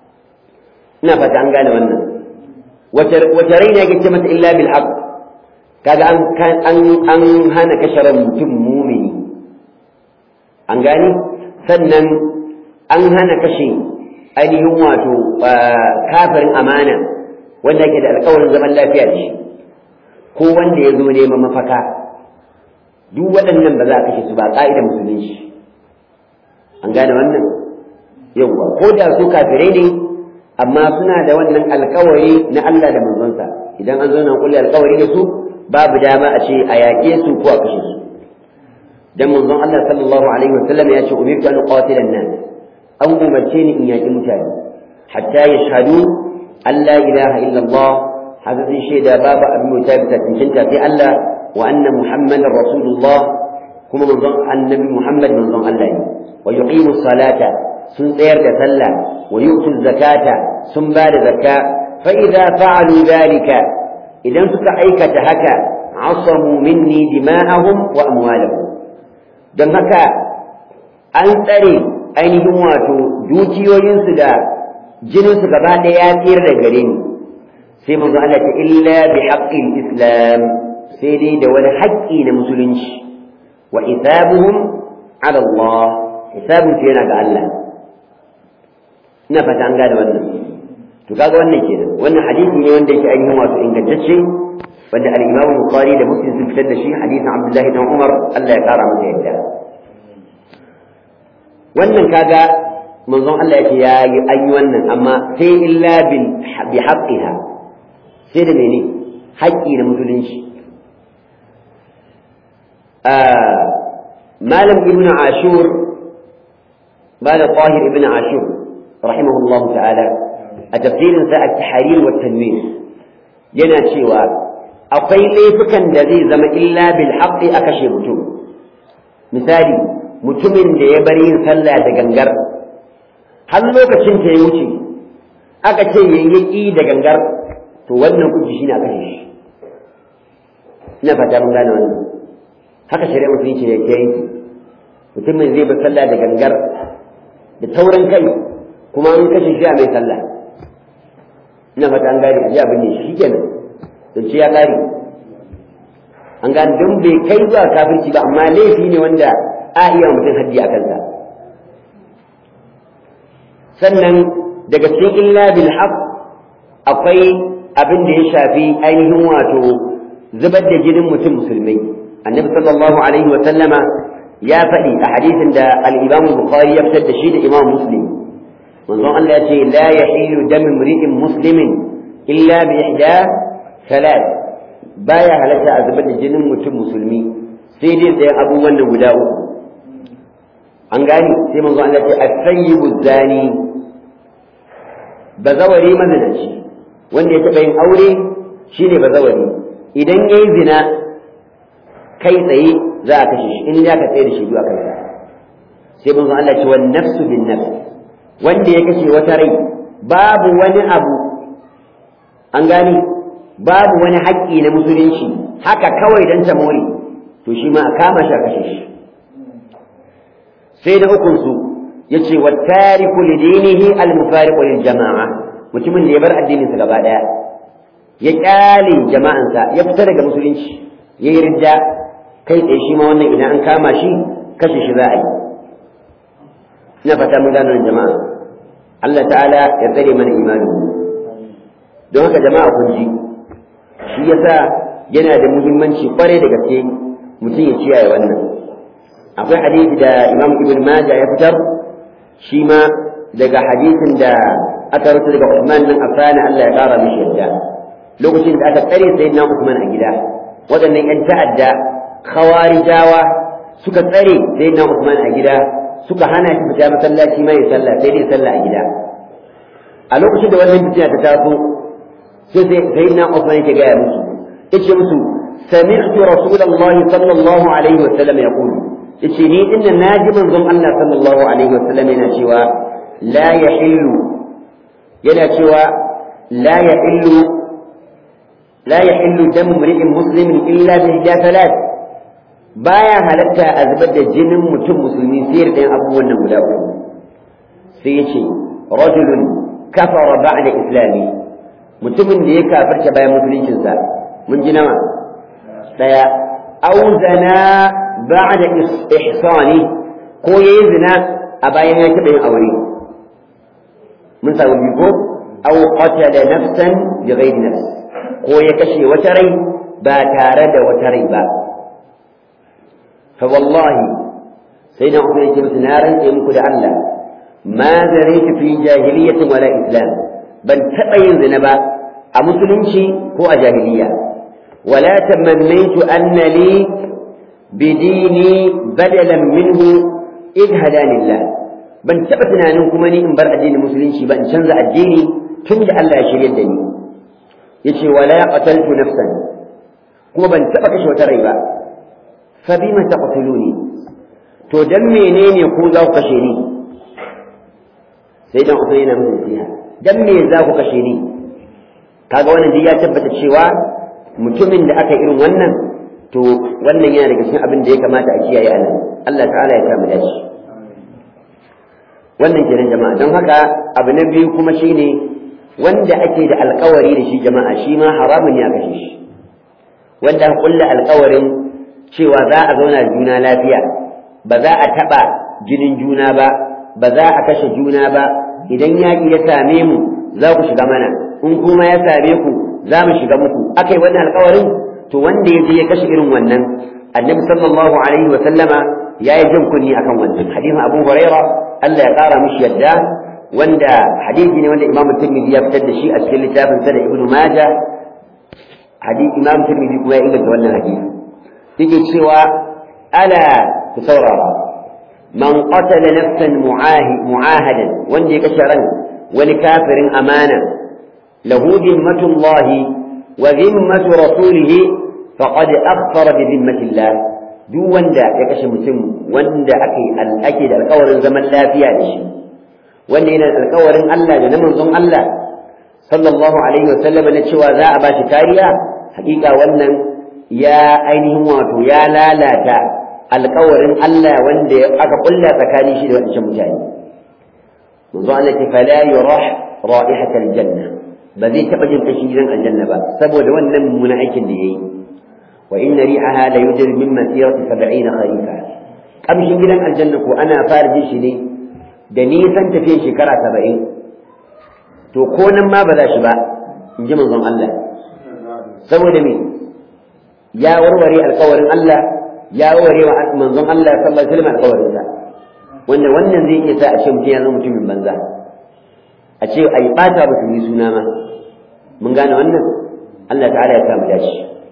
ina fata an gane wannan wace raina yake ce mata illa bil haqq kaga an an an hana kashe ran mutum mumini an gani sannan an hana kashe ainihin wato kafirin amana wanda yake da alƙawarin zaman lafiya da shi ko wanda ya zo neman mafaka duk waɗannan ba za a kashe su ba ƙa'idar musulunci an gane wannan yawwa ko da su kafirai ne amma suna da wannan alƙawari na Allah da manzonsa idan an zo na kulle alƙawari da su babu dama a ce a yaƙe su ko a kashe su dan manzon Allah sallallahu alaihi wasallam ya ce umirtu an qatila an-nas an umarce ni in yaƙi mutane hatta yashhadu an la ilaha illa Allah haka sun shaida babu abin mutane bisa cancanta sai Allah wa anna muhammadar rasulullah kuma manzon annabi muhammad manzon Allah ne wa yuqimu salata sun tsayar da sallah wa yu'tu zakata sun ba da zakka fa idza fa'alu dhalika idan suka aikata haka asamu minni dima'ahum wa amwalahum don haka an tsare ainihin wato dukiyoyinsu da jininsu gaba ɗaya ya tsira da gare ni sai manzo Allah ta illa bi haqqil islam sai dai da wani haƙƙi na musulunci wa hisabuhum ala Allah hisabun yana ga Allah ina fata an gane wannan to kaga wannan kenan wannan hadisi ne wanda yake ainihin wato ingantacce wanda al-Imam Bukhari da Muslim sun fitar da shi hadisin Abdullah ibn Umar Allah ya kara masa yadda wannan kaga manzon Allah yake ya yi an yi wannan amma sai illa bil bi haqqiha sai da mene haƙƙi na musulunci malam ibnu ashur malam tahir ibnu ashur rahimahullahu ta'ala a tafsirin sa at-tahrir wa tanwir yana cewa akwai laifukan da zai zama illa bil haqqi a kashe mutum misali mutumin da ya bari yin sallah da gangar har lokacin ta ya wuce aka ce yayi da gangar to wannan kuji shine a kashe shi ina fata mun gane wannan haka shari'a musulunci ya yanki mutumin zai bar sallah da gangar da taurin kai kuma an kashe shi a mai sallah ina fata an gane aje abin ne shi kenan don ce ya kare an gane don bai kai zuwa kafirci ba amma laifi ne wanda a iya mutum haddi a kansa sannan daga cikin illa bil haq akwai abin da ya shafi ainihin wato zubar da jinin mutum musulmai annabi sallallahu alaihi wa sallama ya faɗi a hadisin da al-imam bukhari ya fitar da shi da imam muslim manzon Allah ya ce la yahilu dam imri'in muslimin illa bi ihda salat baya halatta a zubar da jinin mutum musulmi sai dai sai abubuwan nan guda uku an gani sai manzo Allah ce as-sayyibu zani bazawari mazinaci wanda ya taɓa yin aure shine bazawari idan yayi zina kai tsaye za a kashe shi in ya ka tsaye da shi zuwa kansa sai manzo Allah ce wan nafsu bin nafs wanda ya kashe wata rai babu wani abu an gani babu wani haƙƙi na musulunci haka kawai dan ta more to shi ma a kama shi a kashe shi sai da hukunsu ya ce wa tariku lidinihi al-mufariqu lil jama'a mutumin da ya bar addinin sa gaba daya ya kyale jama'ansa ya fita daga musulunci ya yi ridda kai tsaye shi ma wannan idan an kama shi kashe shi za a yi ina fata mun gano jama'a Allah ta'ala ya tsare mana imani don haka jama'a kun ji shi yasa yana da muhimmanci kwarai da gaske mutum ya kiyaye wannan akwai hadisi da imam ibn maja ya fitar shi ma daga hadisin da aka rubuta daga Uthman nan afana Allah ya kara mishi yadda lokacin da aka tsare sayyidina Uthman a gida waɗannan ƴan ta'adda khawarijawa suka tsare sayyidina Uthman a gida suka hana shi fita masallaci mai sallah sai dai sallah a gida a lokacin da wannan fitina ta taso sai sayyidina Uthman yake gaya musu yace musu sami'tu rasulullahi sallallahu alaihi wa sallam yaqulu yace ni inna naji manzon Allah sallallahu alaihi wasallam yana cewa la yahillu yana cewa la yahillu la yahillu dam imri'in muslimin illa bi thalath baya halatta a zubar da jinin mutum musulmi sai da abubuwan nan guda uku sai yace rajulun kafara ba'da islami mutumin da ya kafirta bayan musuluncinsa mun ji nawa daya aw zana ba'da ihsani ko yayi zina a bayan ya taɓa yin aure mun samu biyu ko aw qatala nafsan bighairi nafs ko ya kashe wata rai ba tare da wata rai ba fa wallahi sai da ku yake musu na rantse muku da Allah ma zaraitu fi jahiliyyatin wala islam ban taɓa yin zina ba a musulunci ko a jahiliya wala tamannaitu anna li bidini badalan minhu id hadanillah ban taɓa tunanin kuma ni in bar addinin musulunci ba in canza addini tun da Allah ya shirya da ni yace wala qataltu nafsan kuma ban taɓa kashe wata rai ba fa bima taqtuluni to dan menene ku za ku kashe ni sai dan uku yana mun nasiha dan me za ku kashe ni kaga wannan dai ya tabbata cewa mutumin da aka irin wannan to wannan yana daga cikin abin da ya kamata a kiyaye a nan Allah ta'ala ya kama da shi wannan kenan jama'a don haka abu na biyu kuma shine wanda ake da alkawari da shi jama'a shi ma haramun ya kashe shi wanda kulla alkawarin cewa za a zauna juna lafiya ba za a taɓa jinin juna ba ba za a kashe juna ba idan yaƙi ya same mu za ku shiga mana in kuma ya same ku za mu shiga muku aka yi wannan alkawarin to wanda ya je ya kashe irin wannan annabi sallallahu alaihi wa sallama ya yi jin kunni akan wannan hadisin abu huraira Allah ya kara mishi yadda wanda hadisi ne wanda imamu tirmidhi ya fitar da shi a cikin littafin sa da ibnu majah hadisi imamu tirmidhi kuma ya inganta wannan hadisi yake cewa ala ku saurara man qatala nafsan mu'ahadan wanda ya kashe ran wani kafirin amana lahu zimmatullahi wa zimmatu rasulihi faqad akfara bi zimmatillah duk wanda ya kashe mutum wanda ake ake da alƙawarin zaman lafiya da shi wanda yana da alƙawarin Allah da na manzon Allah sallallahu alaihi wa sallam na cewa za a bashi kariya hakika wannan ya ainihin wato ya lalata alƙawarin Allah wanda aka kulla tsakanin shi da wancan mutane manzo Allah ce fala yurah ra'ihatal janna ba zai taɓa jin kashin gidan aljanna ba saboda wannan mummunan aikin da yayi wa inna ri'aha la yujri min masirati 70 kharifa kamshin gidan aljanna ko ana fara jin shi ne da nisan tafiyan shekara 70 to ko nan ma ba za shi ba in ji manzon Allah saboda me ya warware alƙawarin Allah ya warware wa manzon Allah sallallahu alaihi wasallam alƙawarin sa wanda wannan zai iya sa a ce mutum ya zama mutumin banza a ce a yi ɓata musulmi suna ma mun gane wannan Allah ta'ala ya samu dashi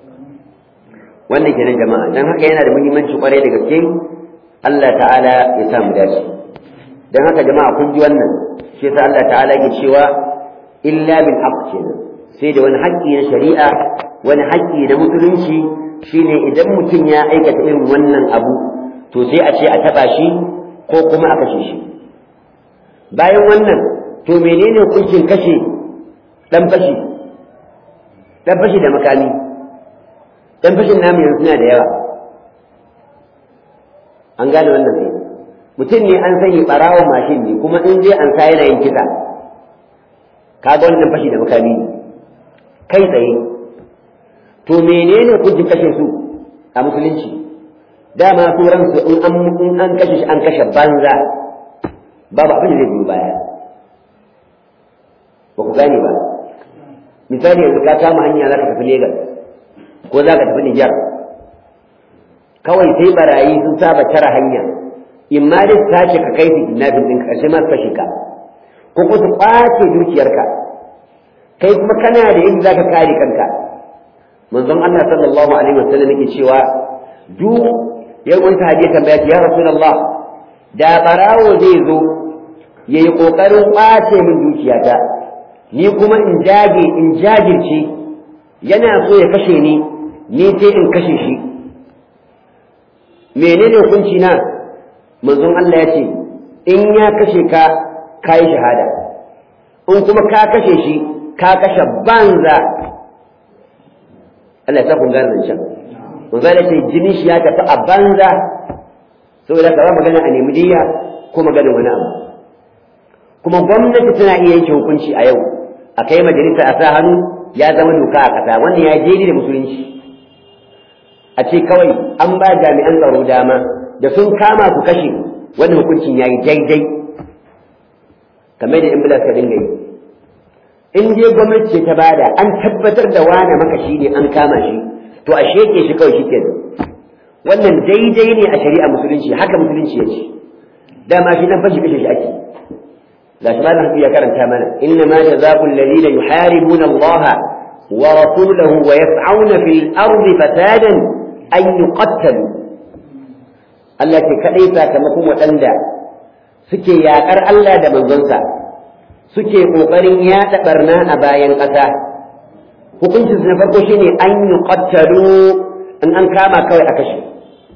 wannan kenan jama'a dan haka yana da muhimmanci kwarai da gaske Allah ta'ala ya samu dashi dan haka jama'a kun ji wannan shi yasa Allah ta'ala yake cewa illa bil haqq kenan sai da wani haƙƙi na shari'a wani haƙƙi na musulunci shine idan mutum ya aikata irin wannan abu to sai a ce a taɓa shi ko kuma a kashe shi bayan wannan to menene hukuncin kashe dan fashi dan fashi da makami dan fashin namu yanzu suna da yawa an gane wannan sai mutum ne an sanya barawo mashin ne kuma in zai an sa yana yin kisa kaga wannan fashi da makami ne kai tsaye to menene hukuncin kashe su a musulunci dama su ransu in an in an kashe shi an kashe banza babu abin da zai biyo baya ba ku gane ba misali yanzu ka kama hanya za ka tafi Legas ko za ka tafi Nijar kawai sai barayi sun saba tara hanya in ma dai tace ka kai su kidnapping ɗin ƙarshe ma su kashe ka ko kuma su ƙwace dukiyarka kai kuma kana da yadda za ka kare kanka manzon Allah sallallahu alaihi wasallam yake cewa duk yau wani sahabi ya tambaya ya rasulullah da barawo zai zo yayi kokarin ƙwace min dukiyata ni kuma in jage in jajirce yana so ya kashe ni ni sai in kashe shi menene hukunci na manzon Allah ya ce in ya kashe ka ka yi shahada in kuma ka kashe shi ka kashe banza Allah ya sa kun gane zancen manzo Allah ce jini shi ya tafi a banza saboda ka ba magana a nemi diya ko magana wani abu kuma gwamnati tana iya yanke hukunci a yau a kai majalisa a sa hannu ya zama doka a ƙasa wannan ya je da musulunci a ce kawai an ba jami'an tsaro dama da sun kama su kashe wannan hukuncin yayi daidai kamar da in bila ka dinga yi in je gwamnati ce ta bada an tabbatar da wane makashi ne an kama shi to a sheke shi kawai shi kenan wannan daidai ne a shari'a musulunci haka musulunci ya ce dama shi nan fashi kashe shi ake gashi malam ya karanta mana inna ma jazaa'ul ladina yuharibuna Allah wa rasulahu wa yas'auna fil ardi fasadan an yuqattalu Allah ke kadai sakamakon waɗanda suke yaƙar Allah da manzonsa suke ƙoƙarin yaɗa ɓarna a bayan ƙasa hukuncin na farko shine an yuqattalu in an kama kawai a kashe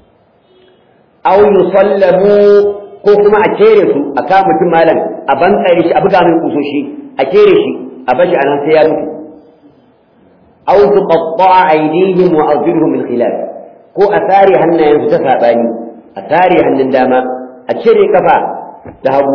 aw yusallamu ko kuma a kere su a kama mutum malam a bankare shi a buga mai kusoshi a kere shi a bashi a nan sai ya mutu aw tuqatta'a aydihim wa arjuluhum min khilaf ko a tare hannayen su ta sabani a tare hannun dama a cire kafa da hagu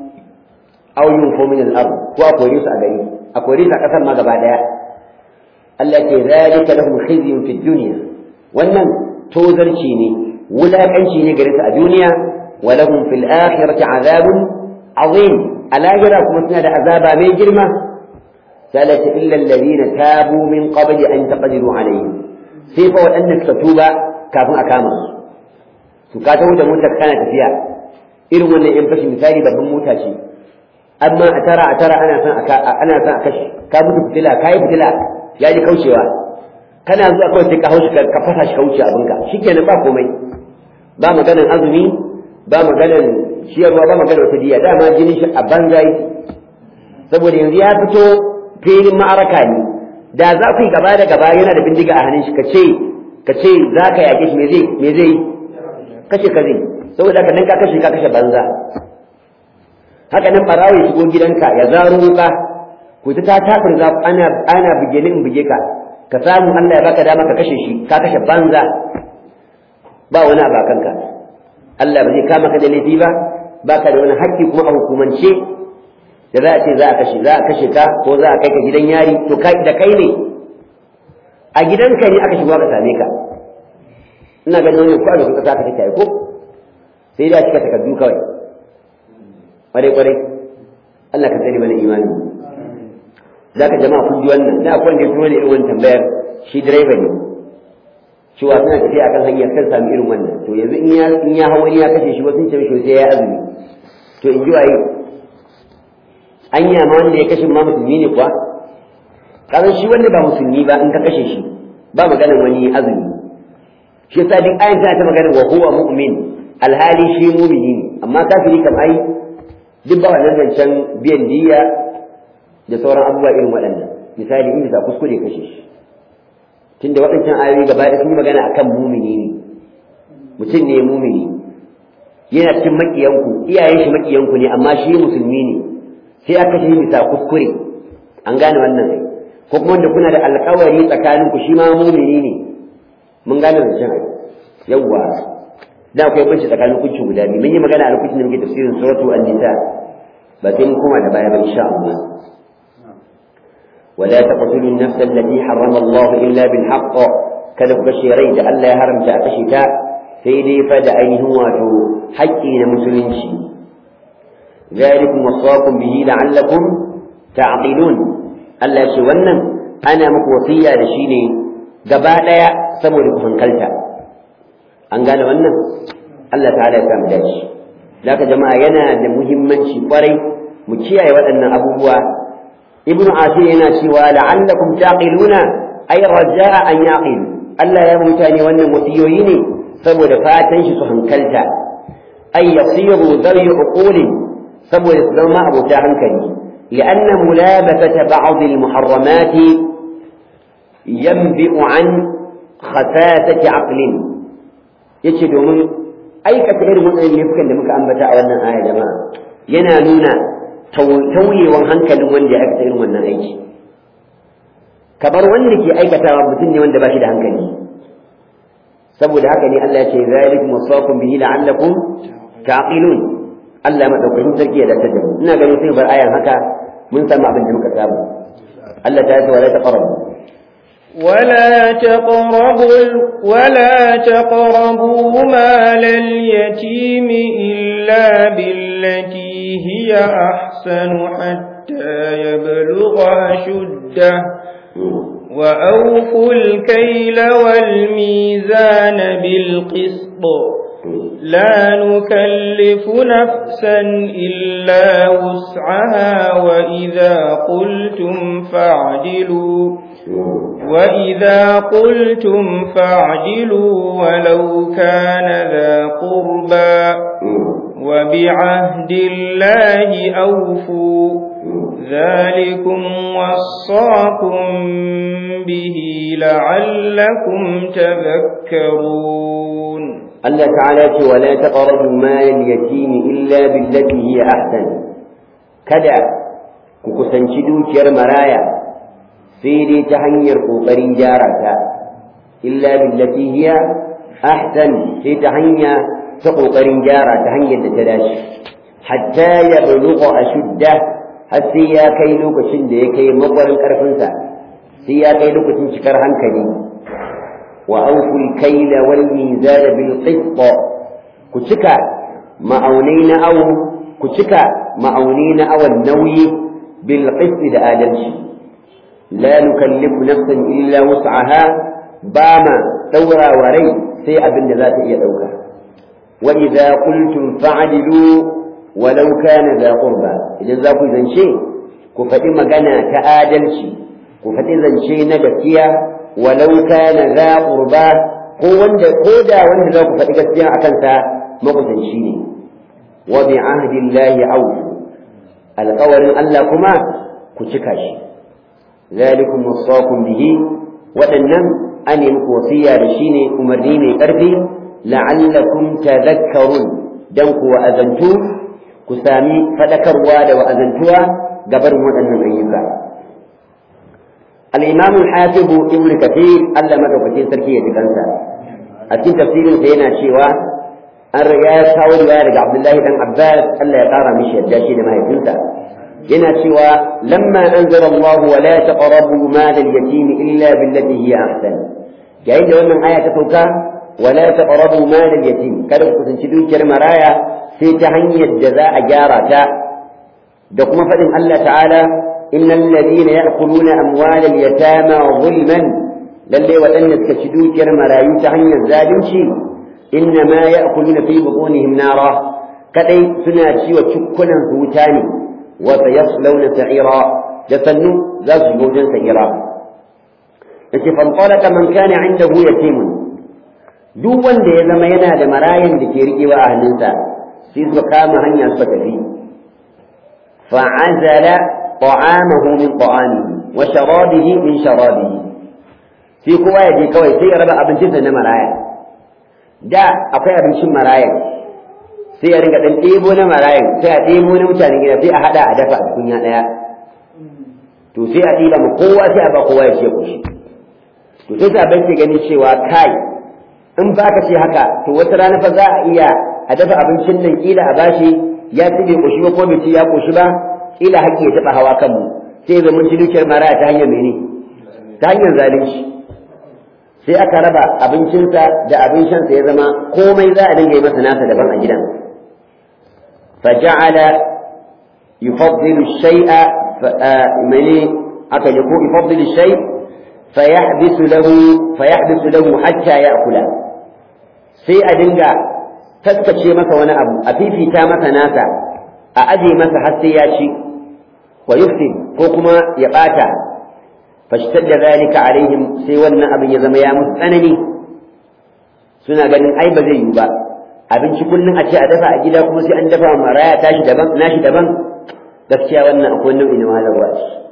aw yunfu min al-ard ko a kore su a gari a kore su a kasar ma gaba daya Allah ke zalika lahum khizyun fid dunya wannan tozarci ne wulakanci ne gare su a duniya ولهم في الآخرة عذاب عظيم الآخرة كما سنة عذابا من جرمة سألت إلا الذين تابوا من قبل أن تقدروا عليهم سيفا وأنك تتوبا كافوا أكاما سكاتوا da motar kana tafiya irin wannan yan fashi misali babban mota ce amma a tara a tara ana son ana son a kashe ka mutu fitila ka yi fitila ya ji kaucewa kana zuwa kawai sai ka haushi ka fasa shi kauce abinka shikenan ba komai ba maganar azumi ba maganar ciyarwa ba maganar wata diya dama jini shi a banza yi saboda yanzu ya fito filin ma'araka ne da za ku yi gaba da gaba yana da bindiga a hannun shi ka ce ka ce za ka yaƙe shi me zai me zai kashe ka zai saboda haka nan ka kashe ka kashe banza haka nan barawo ya shigo gidanka ya zaro wuka ku ta tafin za ana ana buge ni in buge ka ka samu Allah ya baka dama ka kashe shi ka kashe banza ba wani abu kanka Allah ba zai kama ka da laifi ba baka da wani haƙƙi kuma a hukumance da za a ce za a kashe za a kashe ka ko za a kai ka gidan yari to kai da kai ne a gidanka ne aka shigo ka same ka ina ganin wannan ko a lokacin ka take ko sai da cika takardu kawai kwarai kwarai Allah ka tsare mana imani zaka jama'a kun ji wannan da akwai wanda ya turo da irin wannan tambayar shi direba ne cewa suna tafiya akan hanyar kan sami irin wannan to yanzu in ya in ya hawa ya kashe shi wasu ce mishi sai ya azumi to in ji waye anya ma wanda ya kashe ma musulmi ne kuwa kasan shi wanda ba musulmi ba in ka kashe shi ba maganar wani azumi shi yasa duk ayan tana ta maganar wa huwa mu'min alhali shi mu'mini ne amma kafiri kam ai duk ba wannan zancen biyan diya da sauran abubuwa irin waɗannan misali in bisa kuskure kashe shi tunda waɗancan ayoyi gaba ɗaya sun yi magana akan mumini ne mutum ne mumini yana cikin maƙiyanku iyayen shi maƙiyanku ne amma shi musulmi ne sai aka kashe bisa kuskure an gane wannan ai ko kuma wanda kuna da alƙawari tsakaninku shi ma mumini ne mun gane zancen ai yawwa da akwai banci tsakanin kunci guda biyu mun yi magana a lokacin da muke tafsirin suratu an-nisa ba sai mun koma da baya ba insha Allah ولا تقتلوا النفس التي حرم الله إلا بالحق kada ku kashe rai da Allah ya haramta a kashe ta sai dai fa da ainihin wato haƙƙi na musulunci zalikum wasaqum bihi la'allakum ta'qilun Allah ya ce wannan ana muku wasiya da shi ne gaba ɗaya saboda ku hankalta an gane wannan Allah ta'ala ya samu dace zaka jama'a yana da muhimmanci kwarai mu kiyaye waɗannan abubuwa ibnu asir yana cewa la'allakum taqiluna ay raja'a an yaqil Allah ya mutane wannan wasiyoyi ne saboda fatan shi su hankalta ay yasiru dhawi uquli saboda su zama abota hankali لأن ملابسة بعض المحرمات ينبئ عن خساسة عقل yace domin aikata irin waɗannan laifukan da muka ambata a wannan aya jama'a yana nuna tauyewan hankalin wanda ya aikata irin wannan aiki kamar wanda ke aikatawa mutum ne wanda ba shi da hankali saboda haka ne Allah ya ce zalikum wasaqum bihi la'allakum taqilun Allah madaukakin sarki ya dace da mu ina ganin sai bar ayan haka mun samu abin da muka samu Allah ta ce wala taqrabu ولا تقربوا ولا تقربوا مال اليتيم إلا بالتي هي أحسن حتى يبلغ أشده وأوفوا الكيل والميزان بالقسط لا نكلف نفسا إلا وسعها وإذا قلتم فاعدلوا وإذا قلتم فاعدلوا ولو كان ذا قربى وبعهد الله أوفوا ذلكم وصاكم به لعلكم تذكرون الله تعالى ولا تقربوا مال اليتيم إلا بالتي هي أحسن كذا كوكسنشي دوكير مرايا سيدي تهنير قوقرين جارتا إلا بالتي هي أحسن سيدي تهنير تقوقرين جارة تهنير تتلاش حتى يبلغ أشده har sai ya kai lokacin da ya kai makwarin ƙarfinsa sai ya kai lokacin cikar hankali wa auful kaila wal mizana bil qist ku cika ma'aunai na awu ku cika ma'aunai na awan nauyi bil qist da adalci la nukallifu nafsan illa wus'aha ba ma daura wa rai sai abin da za ta iya dauka wa idza qultum fa'dilu walau kana da qurba idan za ku zance ku faɗi magana ta adalci ku faɗi zance na gaskiya walau kana za qurba ko wanda ko da wanda za ku faɗi gaskiya akan sa makusanci ne wa bi ahdillahi awfu alƙawarin Allah kuma ku cika shi zalikum wasaqum bihi waɗannan an yi muku wasiya da shi ne umarni mai ƙarfi la'allakum tadhakkarun dan ku wa'azantu ku sami faɗakarwa da wa'azantuwa gabar waɗannan ayyuka. Al'imam al-Hafiz Ibn Kathir Allah madaukakin sarki ya jikansa a cikin tafsirin sa yana cewa an riga ya kawo riwaya daga Abdullahi dan Abbas Allah ya ƙara mishi yadda shi da mahaifinsa yana cewa lamma anzala Allah wa la taqrabu mal al-yatim illa billati hiya ahsan yayin da wannan aya ta sauka wa la taqrabu mal al-yatim kada ku kusanci dukiyar maraya sai ta hanyar da za a gyara ta da kuma faɗin Allah ta'ala innal ladina ya'kuluna amwalal yatama zulman lalle waɗanda suka ci dukiyar marayu ta hanyar zalunci inna ma ya'kuluna fi butunihim nara kadai suna ciwa cukkunan su wuta ne wa sayaslawna sa'ira da sannu za su shiga wajen sa'ira yace fanqalaka man kana indahu yatimun duk wanda ya zama yana da marayan da ke riƙewa a hannunsa sai suka kama hanya suka tafi fa'azala ta'amahu min ta'amihi wa sharabihi min sharabihi sai kowa ya je kawai sai ya raba abincinsa na maraya da akwai abincin marayan sai ya ringa dan ɗebo na marayan sai a ɗebo na mutanen gida sai a haɗa a dafa a kunya ɗaya to sai a ɗiba ma kowa sai a ba kowa ya ce kushi to sai sabai ke ganin cewa kai in ba ka ce haka to wata rana fa za a iya a dafa abincin nan kila a bashi ya ci bai koshi ba ko bai ci ya koshi ba kila haƙƙi ya taɓa hawa kanmu sai ga mun ci dukiyar maraya ta hanyar mene ta hanyar zalunci sai aka raba abincinsa da abin shansa ya zama komai za a dinga yi masa nasa daban a gidan فجعل يفضل الشيء ملي aka ko يفضل الشيء فيحبس له فيحبس له حتى يأكله sai a dinga taskace masa wani abu a fifita masa nasa a aje masa har sai ya ci wa yufsid ko kuma ya bata fashtadda zalika alaihim sai wannan abin ya zama ya musu tsanani suna ganin ai ba zai yi ba abinci kullum a ce a dafa a gida kuma sai an dafa maraya tashi daban nashi daban gaskiya wannan akwai nau'i na wahalarwa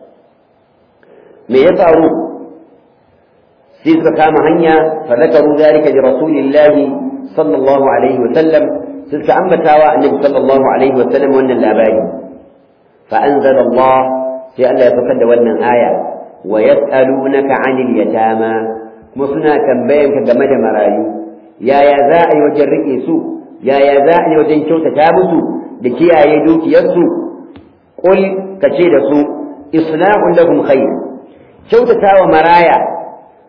me ya faru sai suka kama hanya fa zakaru zalika li rasulillahi sallallahu alaihi wa sallam suka ambatawa annabi sallallahu alaihi wa sallam wannan labari fa anzala Allah sai Allah ya fakar da wannan aya wa yas'alunaka 'anil yatama kuma suna tambayan ka game da marayu yaya za a yi wajen rike su yaya za a yi wajen kyautata musu da kiyaye dukiyarsu qul kace da su islahun lahum khair kyautata wa maraya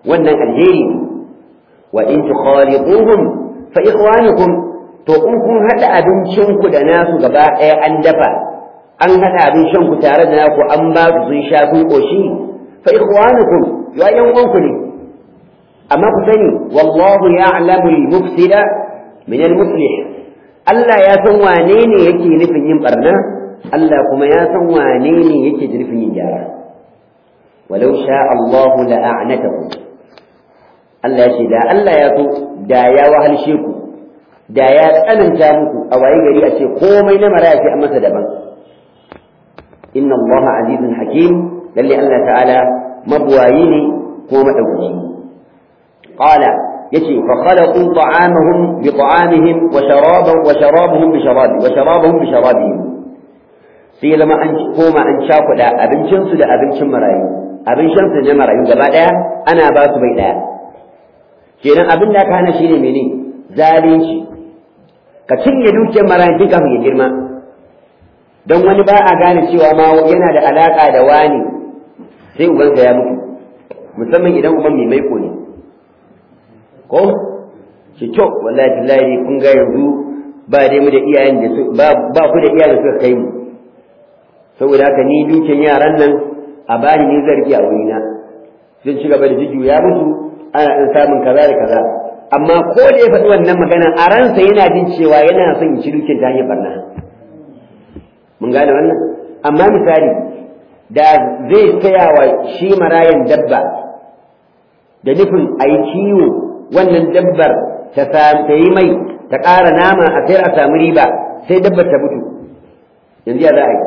wannan alheri ne wa in tukhalituhum fa ikhwanukum to in kun hada abincin ku da nasu gaba ɗaya an dafa an hada abincin ku tare da naku an ba su sun sha kun koshi fa ikhwanukum ya yan uwanku ne amma ku sani wallahu ya'lamu al-mufsida min al-muslih Allah ya san wane ne yake nufin yin barna Allah kuma ya san wane ne yake nufin yin gyara walau sha Allahu la'anatakum Allah ya ce da Allah ya so da ya wahalshe ku da ya tsananta muku a waye gari a ce komai na maraya sai an masa daban inna Allah azizun hakim lalle Allah ta'ala mabwayi ne ko madaukaki qala yace fa khalaqu ta'amahum bi ta'amihim wa sharaban wa sharabuhum bi sharabi wa sharabuhum bi sharabihim sai zama an koma an cakuɗa abincinsu da abincin marayu abincinsu da marayu gaba ɗaya ana ba su bai ɗaya kenan abin da aka hana shi ne mene zalunci ka cinye dukiyar marayu tun kafin ya girma don wani ba a gane cewa ma yana da alaƙa da wani sai ubansa ya mutu musamman idan uban mai maiko ne ko shi kyau wallahi billahi kun ga yanzu ba dai mu da iyayen da ba ku da iyayen da suka kai mu saboda haka ni dukiyar yaran nan a bani ne zargi a wurina sun ci gaba da jiju ya mutu ana ɗan samun kaza da kaza amma ko da ya faɗi wannan magana a ransa yana jin cewa yana son ya ci dukiyar ta hanyar barna mun gane wannan amma misali da zai taya wa shi marayan dabba da nufin a yi kiwo wannan dabbar ta yi mai ta ƙara nama a sayar a samu riba sai dabbar ta mutu yanzu ya za a yi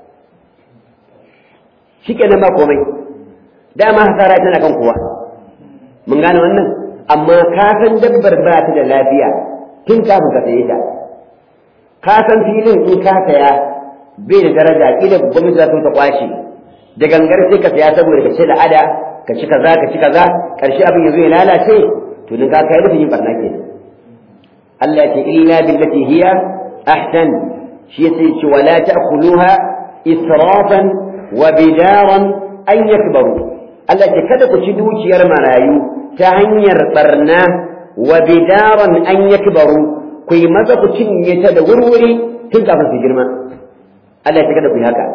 shi kenan ba komai dama hasara tana kan kowa mun gane wannan amma ka san dabbar ba ta da lafiya tun kafin ka saye ta ka san filin in ka saya bai da daraja kila gwamnati za ta kwashe da gangar sai ka saya saboda ka ce da ada ka ci kaza ka ci kaza karshe abin yazo ya lalace to din ka kai rufin yin barna kenan Allah ce illa billati hiya ahsan shi yace ce wala ta'kuluha israfan wa bidaran an yakbaru Allah ce kada ku ci dukiyar marayu ta hanyar barna wa bidaran an yakbaru ku yi maza ku cinye ta da wurwuri tun kafin su girma Allah ya kada ku yi haka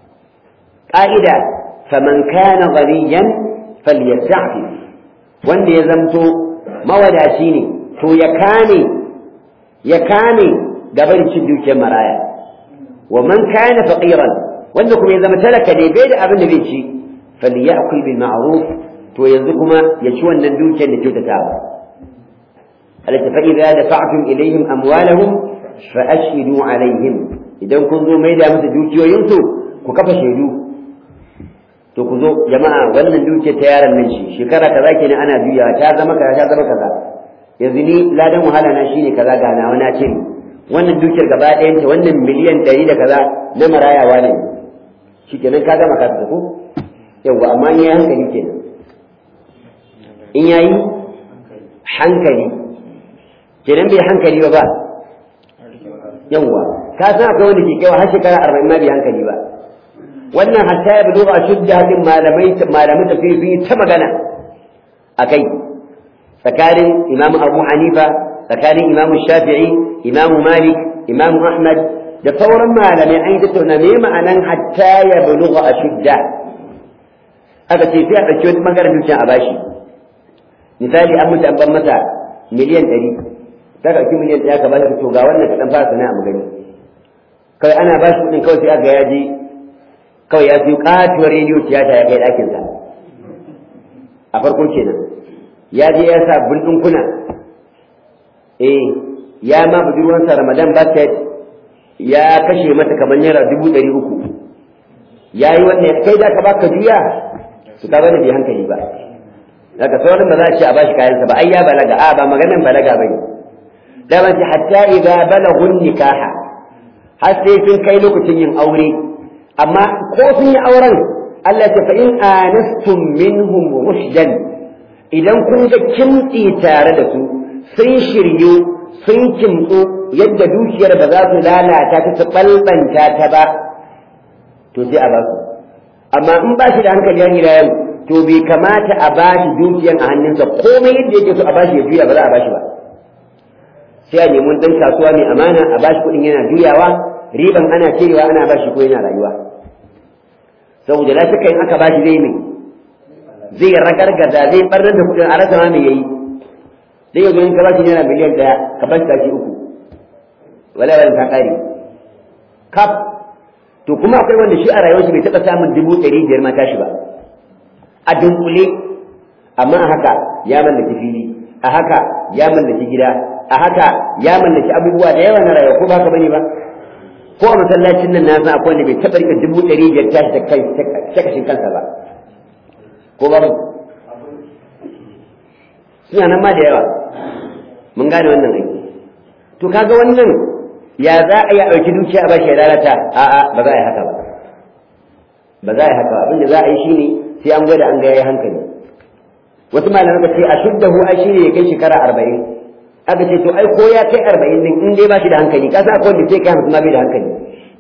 ƙa'ida faman kana ghaniyan falyasta'fi wanda ya zamto mawadaci ne to ya kane ya kane gaban cin dukiyar maraya wa man kana faqiran wanda kuma ya zama talaka ne bai da abin da bai ci falyakul bil ma'ruf to yanzu kuma ya ci wannan dukiyar da kyautatawa alaka fa idza dafa'tum ilayhim amwalahum fa ashhidu alaihim idan kun zo mai da musu dukiyoyinsu ku kafa shaidu to ku zo jama'a wannan dukiyar ta yaron nan shi shekara kaza kenan ana juyawa ta zama kaza ta zama kaza yanzu ni ladan wahala na shine kaza ga nawa na ce wannan dukiyar gaba ɗayan ta wannan miliyan ɗari da kaza na marayawa ne shikenan ka gama ka ko yawa amma in yayi hankali kenan in yayi hankali kenan bai hankali ba ba yawa ka san akwai wanda ke kaiwa har shekara arba'in ma bai hankali ba wannan hatta ya bulo a shudda hadin malamai malamai tafsiri ta magana akai tsakanin imam abu hanifa tsakanin imam shafi'i imam malik imam ahmad da sauran malamai an yi tattauna me ma'anan hatta ya bulo a shudda aka ce sai a ɗauki wani ɓangaren dukiya a bashi misali an mutu an ban masa miliyan ɗari ta ɗauki miliyan ɗaya ka bashi to ga wannan kaɗan fara sana'a mu gani kawai ana bashi kuɗin kawai sai aka ya je kawai ya siyo katuwar rediyo tiyata ya kai ɗakinsa a farko kenan ya je ya sa ɗinkuna eh ya ma budurwansa ramadan basket ya kashe mata kamar naira dubu ɗari uku ya yi wannan kai da ka baka juya su ka bane bai hankali ba daga sauran ba za a ce a bashi kayansa ba ai ya balaga a ba maganan balaga ba ne da ban hatta idza balagun nikaha har sai sun kai lokacin yin aure amma ko sun yi auren Allah ta fa in anastum minhum rushdan idan kun ga kimtsi tare da su sun shiryu sun kimtsu yadda dukiyar ba za su lalata ta su balbanta ta ba to sai a ba su amma in ba shi da hankali yan gida yau to bai kamata a bashi dukiyan a hannunsa komai yadda yake so a bashi ya juya ba za a bashi ba sai a nemi dan kasuwa mai amana a bashi kuɗin yana juyawa riban ana cirewa ana bashi ko yana rayuwa saboda la shakka in aka bashi zai mai zai ragargaza zai barnar da kuɗin a rasa ma me yayi sai yanzu in ka bashi naira miliyan ɗaya ka bashi tashi uku wala wala ta ƙare kaf to kuma akwai wanda shi a rayuwarsa bai taɓa samun dubu ɗari biyar ma tashi ba a dunkule amma a haka ya mallaki fili a haka ya mallaki gida a haka ya mallaki abubuwa da yawa na rayuwa ko ba ka bane ba ko a masallacin nan na san akwai wanda bai taɓa rika dubu ɗari biyar tashi da kai ta kashin kansa ba ko ba mu suna nan ma da yawa mun gane wannan aiki to kaga wannan ya za a yi a ɗauki dukiya a bashi ya lalata a'a ba za a yi haka ba ba za a yi haka ba abinda za a yi shine sai an gwada an ga yayi hankali wasu malamai ka ce a shuddahu ai shine ya kai shekara arba'in aka ce to ai ko ya kai arba'in din in dai ba shi da hankali ka san akwai wanda sai kai hamsin ma bai da hankali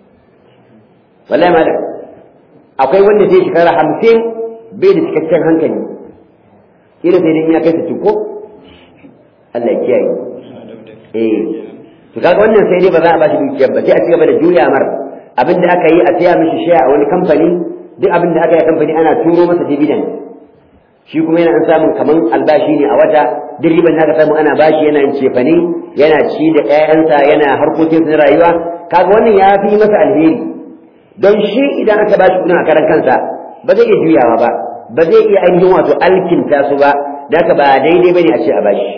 wallahi malam akwai wanda sai shekara hamsin bai da cikakken hankali kila sai dai in ya kai sittin ko Allah ya kiyaye eh to kaga wannan sai dai ba za a bashi dukiyar ba sai a cigaba da juya mar abin da aka yi a siya mishi shaya a wani kamfani duk abin da aka yi a kamfani ana turo masa dividend shi kuma yana an samun kaman albashi ne a wata duk riban da aka samu ana bashi yana yin cefane yana ci da ƴaƴansa yana harkokin na rayuwa kaga wannan ya fi masa alheri don shi idan aka bashi kuɗin a karan kansa ba zai iya juyawa ba ba zai iya ainihin wato alkinta su ba da haka ba daidai bane a ce a bashi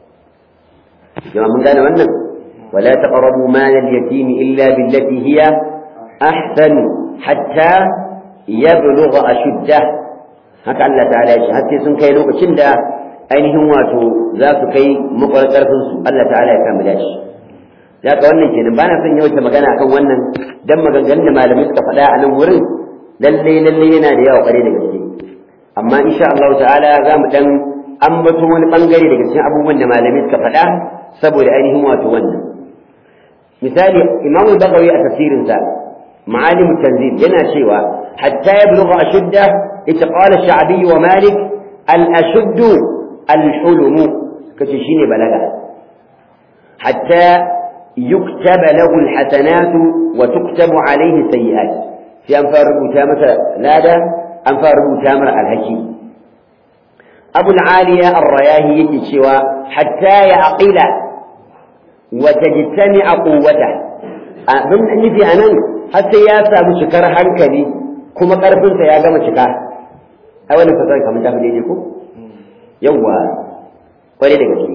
jama'a mun gane wannan ولا تقربوا مال اليتيم إلا بالتي هي أحسن حتى يبلغ أشده haka Allah ta'ala ya ce har sai sun kai lokacin da ainihin wato za su kai makwarar karfin su Allah ta'ala ya kama dashi da ka wannan kenan ba na son yawaita magana akan wannan dan maganganun da malamai suka faɗa a nan wurin lalle lalle yana da yawa kware da gaske amma insha Allah ta'ala za mu dan ambato wani bangare daga cikin abubuwan da malamai suka faɗa saboda ainihin wato wannan misali imamu bagawi a tafsirinsa معالم التنزيل yana cewa حتى يبلغ أشده اتقال الشعبي ومالك الأشد الحلم كتشيني بلغة حتى يكتب له الحسنات وتكتب عليه السيئات في أنفار تامة لادا أنفار تامر الهكي أبو العالية الرياهي يتشوى حتى يعقل وتجتمع قوته من نفي أنا har sai ya samu cikar hankali kuma ƙarfinsa ya gama cika a wannan fasar kamar ta fi daidai ko yawwa kwarai da gaske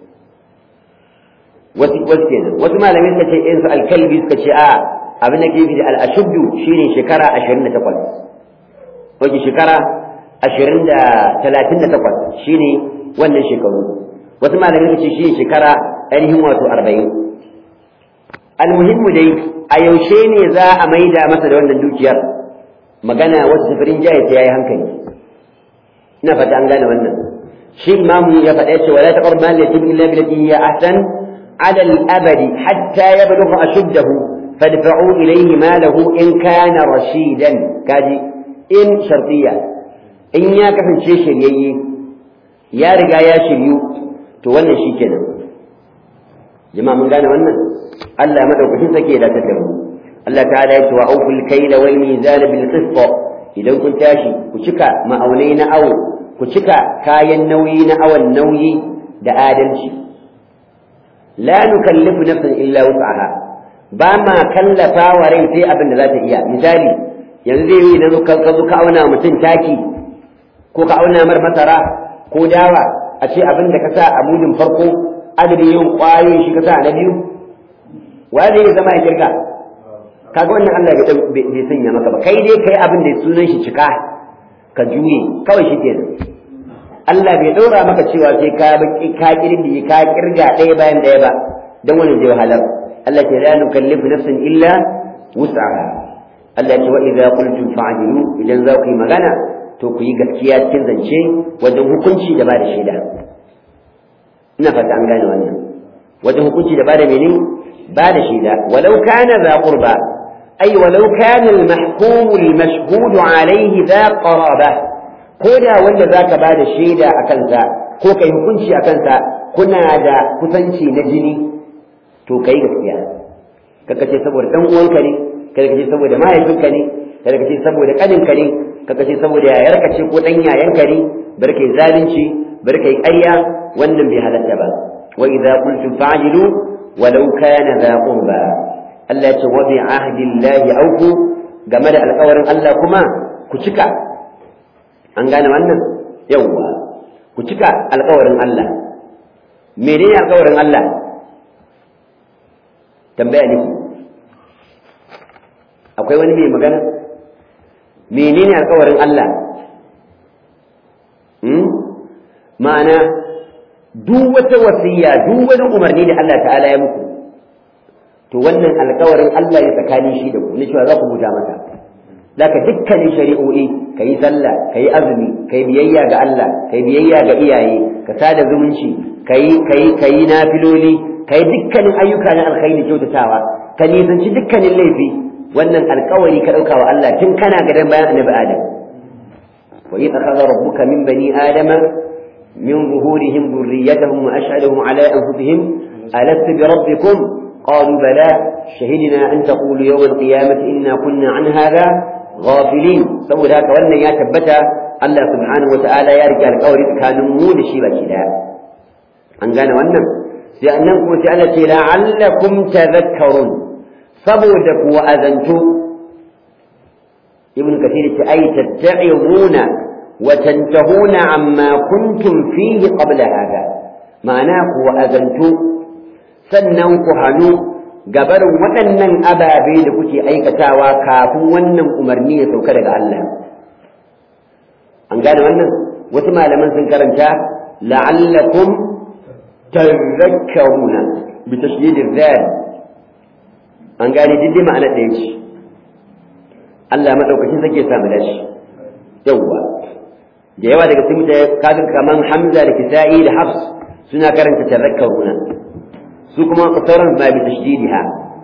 wasu wasu kenan wasu malamai suka ce in su alkalbi suka ce a abin da ke bi da al'ashuddu shine shekara ashirin da takwas wace shekara ashirin da talatin da takwas shine wannan shekaru wasu malamai suka ce shine shekara ainihin wato arba'in almuhimmu dai a yaushe ne za a maida masa da wannan dukiyar magana wata safarin jaya ta yayi hankali ina fata an gane wannan shi imamu ya faɗa cewa la taqrab mal yatim illa billati hiya ahsan ala al-abad hatta yablugha ashuddahu fadfa'u ilayhi malahu in kana rashidan kaji in shartiya in ya kasance shiryayye ya riga ya shiryu to wannan shikenan jama'a mun gane wannan Allah madaukakin sake da da mu Allah ta'ala ya ce wa auful kayla wal mizan bil qist idan kun tashi ku cika ma'aunai na awo ku cika kayan nauyi na awon nauyi da adalci la nukallifu nafsan illa wus'aha ba ma kallafa wa rai sai abin da za ta iya misali yanzu zai yi idan ka zo ka auna mutum taki ko ka auna mar masara ko dawa a ce abin da ka sa a mudin farko adadin yin ƙwayoyin shi ka sa na biyu wa zai zama ya kirka kaga wannan Allah bai sanya maka ba kai dai kai abin da sunan shi cika ka juye kawai shi kenan Allah bai ɗora maka cewa sai ka baki ka kirdi ka kirga ɗaya bayan ɗaya ba dan wannan zai wahalar Allah ke la nukallifu nafsan illa wus'aha Allah ce wa idza qultum fa'dilu idan za ku yi magana to ku yi gaskiya cikin zance wajen hukunci da ba da shaida ina fata an gane wannan wajen hukunci da ba da menene بعد شيدا ولو كان ذا قربى أي ولو كان المحكوم المشهود عليه ذا قرابة ko da wanda zaka ba da shaida a kansa ko kai hukunci a kansa kuna da kusanci na jini to kai gaskiya kaka ce saboda dan uwanka ne kada ka ce saboda mahaifinka ne kada ka ce saboda kaninka ne kada ka ce saboda yayarka ce ko dan yayanka ne bar kai zalunci bar kai ƙarya wannan bai halatta ba wa idza qultum fa'dilu walau kana dha qurba Allah ya ce wa bi ahdillahi awfu game da alƙawarin Allah kuma ku cika an gane wannan yawwa ku cika alƙawarin Allah menene alƙawarin Allah tambaya ne akwai wani mai magana menene alƙawarin Allah hmm? ma'ana duk wata wasiya duk wani umarni da Allah ta'ala ya muku to wannan alƙawarin Allah ya tsakanin shi da ku ne cewa za ku buta masa zaka dukkanin shari'o'i kayi sallah kayi azumi kayi biyayya ga Allah kayi biyayya ga iyaye ka sada zumunci kayi kayi kayi nafiloli kayi dukkanin ayyuka na alkhairi kyautatawa ka nisanci dukkanin laifi wannan alkawari ka ɗauka wa Allah tun kana gadan bayan annabi Adam wa idh akhadha rabbuka min bani adama min zuhurihim dhurriyyatahum wa ashhadahum ala anfusihim alastu bi rabbikum qalu bala shahidna an taqulu yawm al-qiyamati inna kunna an hadha ghafilin saboda haka wannan ya tabbata Allah subhanahu wa ta'ala ya rike alkawari tsakanin mu da shi baki daya an gane wannan sai annan kuma sai Allah ce la'allakum tadhakkarun saboda ku wa'azantu ibn kathir ce ai tatta'izuna wa tantahuna amma kuntum fihi qabla hada ma'ana ku wa'azantu sannan ku hanu gabarin waɗannan ababe da kuke aikatawa kafin wannan umarni ya sauka daga Allah an gane wannan wasu malaman sun karanta la'allakum tadhakkaruna bi tashdid al an gane dindin ma'ana ɗaya ce Allah maɗaukacin sake samu dashi yawwa da yawa daga cikin mutane kafin kaman Hamza da Kisa'i da Hafs suna karanta tazakkaruna su kuma sauran ma bi tashdidiha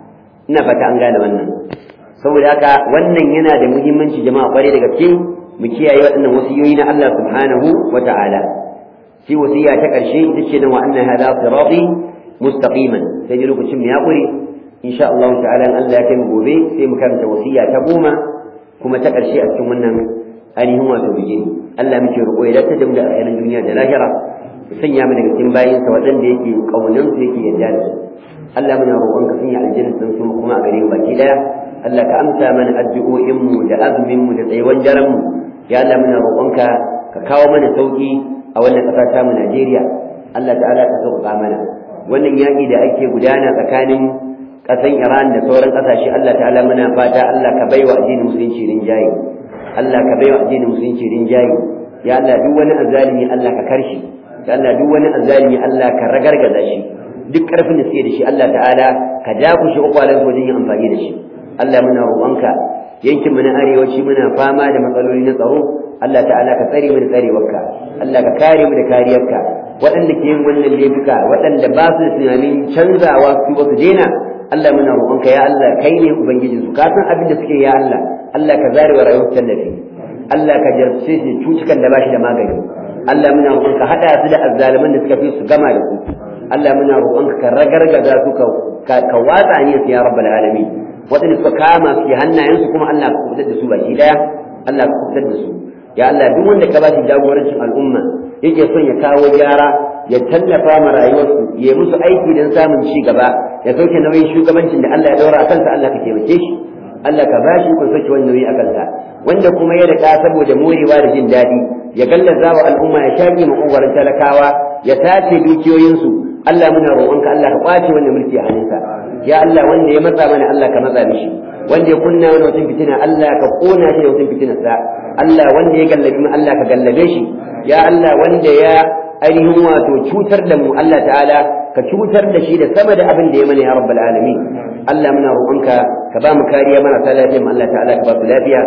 ina fata an gane wannan saboda haka wannan yana da muhimmanci jama'a kwarai da gaske mu kiyaye waɗannan wasiyoyi na Allah subhanahu wa ta'ala sai wasiya ta ƙarshe ita ce nan wa anna hadha sirati mustaqiman sai dai lokacin mu ya ƙure insha Allah ta'ala in Allah ya kai mu gobe sai mu karanta wasiya ta goma kuma ta ƙarshe a cikin wannan ainihin wato bigini Allah muke roƙo ya dace da mu da alkhairin duniya da lahira ya sanya mu daga cikin bayinsa waɗanda yake ƙaunar su yake yarda da su Allah muna roƙon ka sanya aljanna sun su kuma a gare mu baki daya Allah ka amsa mana addu'o'in mu da azumin mu da tsayuwan daren mu ya Allah muna roƙon ka ka kawo mana sauki a wannan ƙasa ta mu Najeriya Allah ta'ala ka sauƙaƙa mana wannan yaƙi da ake gudana tsakanin ƙasan Iran da sauran ƙasashe Allah ta'ala muna fata Allah ka baiwa addinin musulunci rinjaye Allah ka baiwa addinin musulunci rinjaye ya Allah duk wani azzalimi Allah ka karshi ya Allah duk wani azzalimi Allah ka ragargaza shi duk ƙarfin da suke da shi Allah ta'ala ka dakushe ukwalan wajen yin amfani da shi Allah muna roƙonka yankin mu na arewaci muna fama da matsaloli na tsaro Allah ta'ala ka tsare mu da tsarewarka Allah ka kare mu da kariyarka waɗanda ke yin wannan laifuka waɗanda ba su da tunanin canzawa su ba su daina Allah muna roƙonka ya Allah kai ne ubangijin su ka san abin da suke ya Allah Allah ka zare wa rayuwar tallafi Allah ka jarce su cutukan da ba shi da magani Allah muna roƙonka haɗa su da azzaliman da suka fi su gama da su Allah muna roƙonka ka ragargaza su ka ka watsa ne su ya rabbal alamin waɗanda suka kama su hannayensu kuma Allah ka kubutar da su baki daya Allah ka kubutar da su ya Allah duk wanda ka ba shi jagorancin al'umma yake son ya kawo gyara ya tallafa ma rayuwarsu ya musu aiki don samun ci gaba ya sauke nauyin shugabancin da Allah ya daura a kansa Allah ka taimake shi Allah ka ba shi kun sauke wani nauyi a kansa wanda kuma ya rika saboda morewa da jin daɗi ya gallaza wa al'umma ya shaƙi maƙogwarin talakawa ya tace dukiyoyinsu Allah muna roƙonka Allah ka ƙwace wannan mulki a hannunsa ya Allah wanda ya matsa mana Allah ka matsa mishi wanda ya kunna wani mutum fitina Allah ka kona shi da mutum fitinarsa Allah wanda ya gallabi mu Allah ka gallabe shi ya Allah wanda ya ainihin wato cutar da mu Allah ta'ala ka cutar da shi da sama da abin da ya mana ya rabbal alamin Allah muna roƙonka ka ba mu kariya marasa lafiya mu Allah ta'ala ka ba su lafiya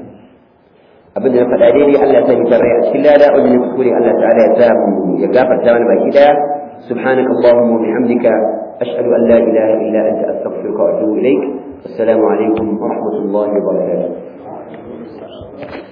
abin da na faɗa daidai Allah ya sa mu rai a cikin lada wajen kuskure Allah ta'ala ya sa mu ya gafarta mana baki daya سبحانك اللهم وبحمدك أشهد أن لا إله إلا أنت أستغفرك وأتوب إليك السلام عليكم ورحمة الله وبركاته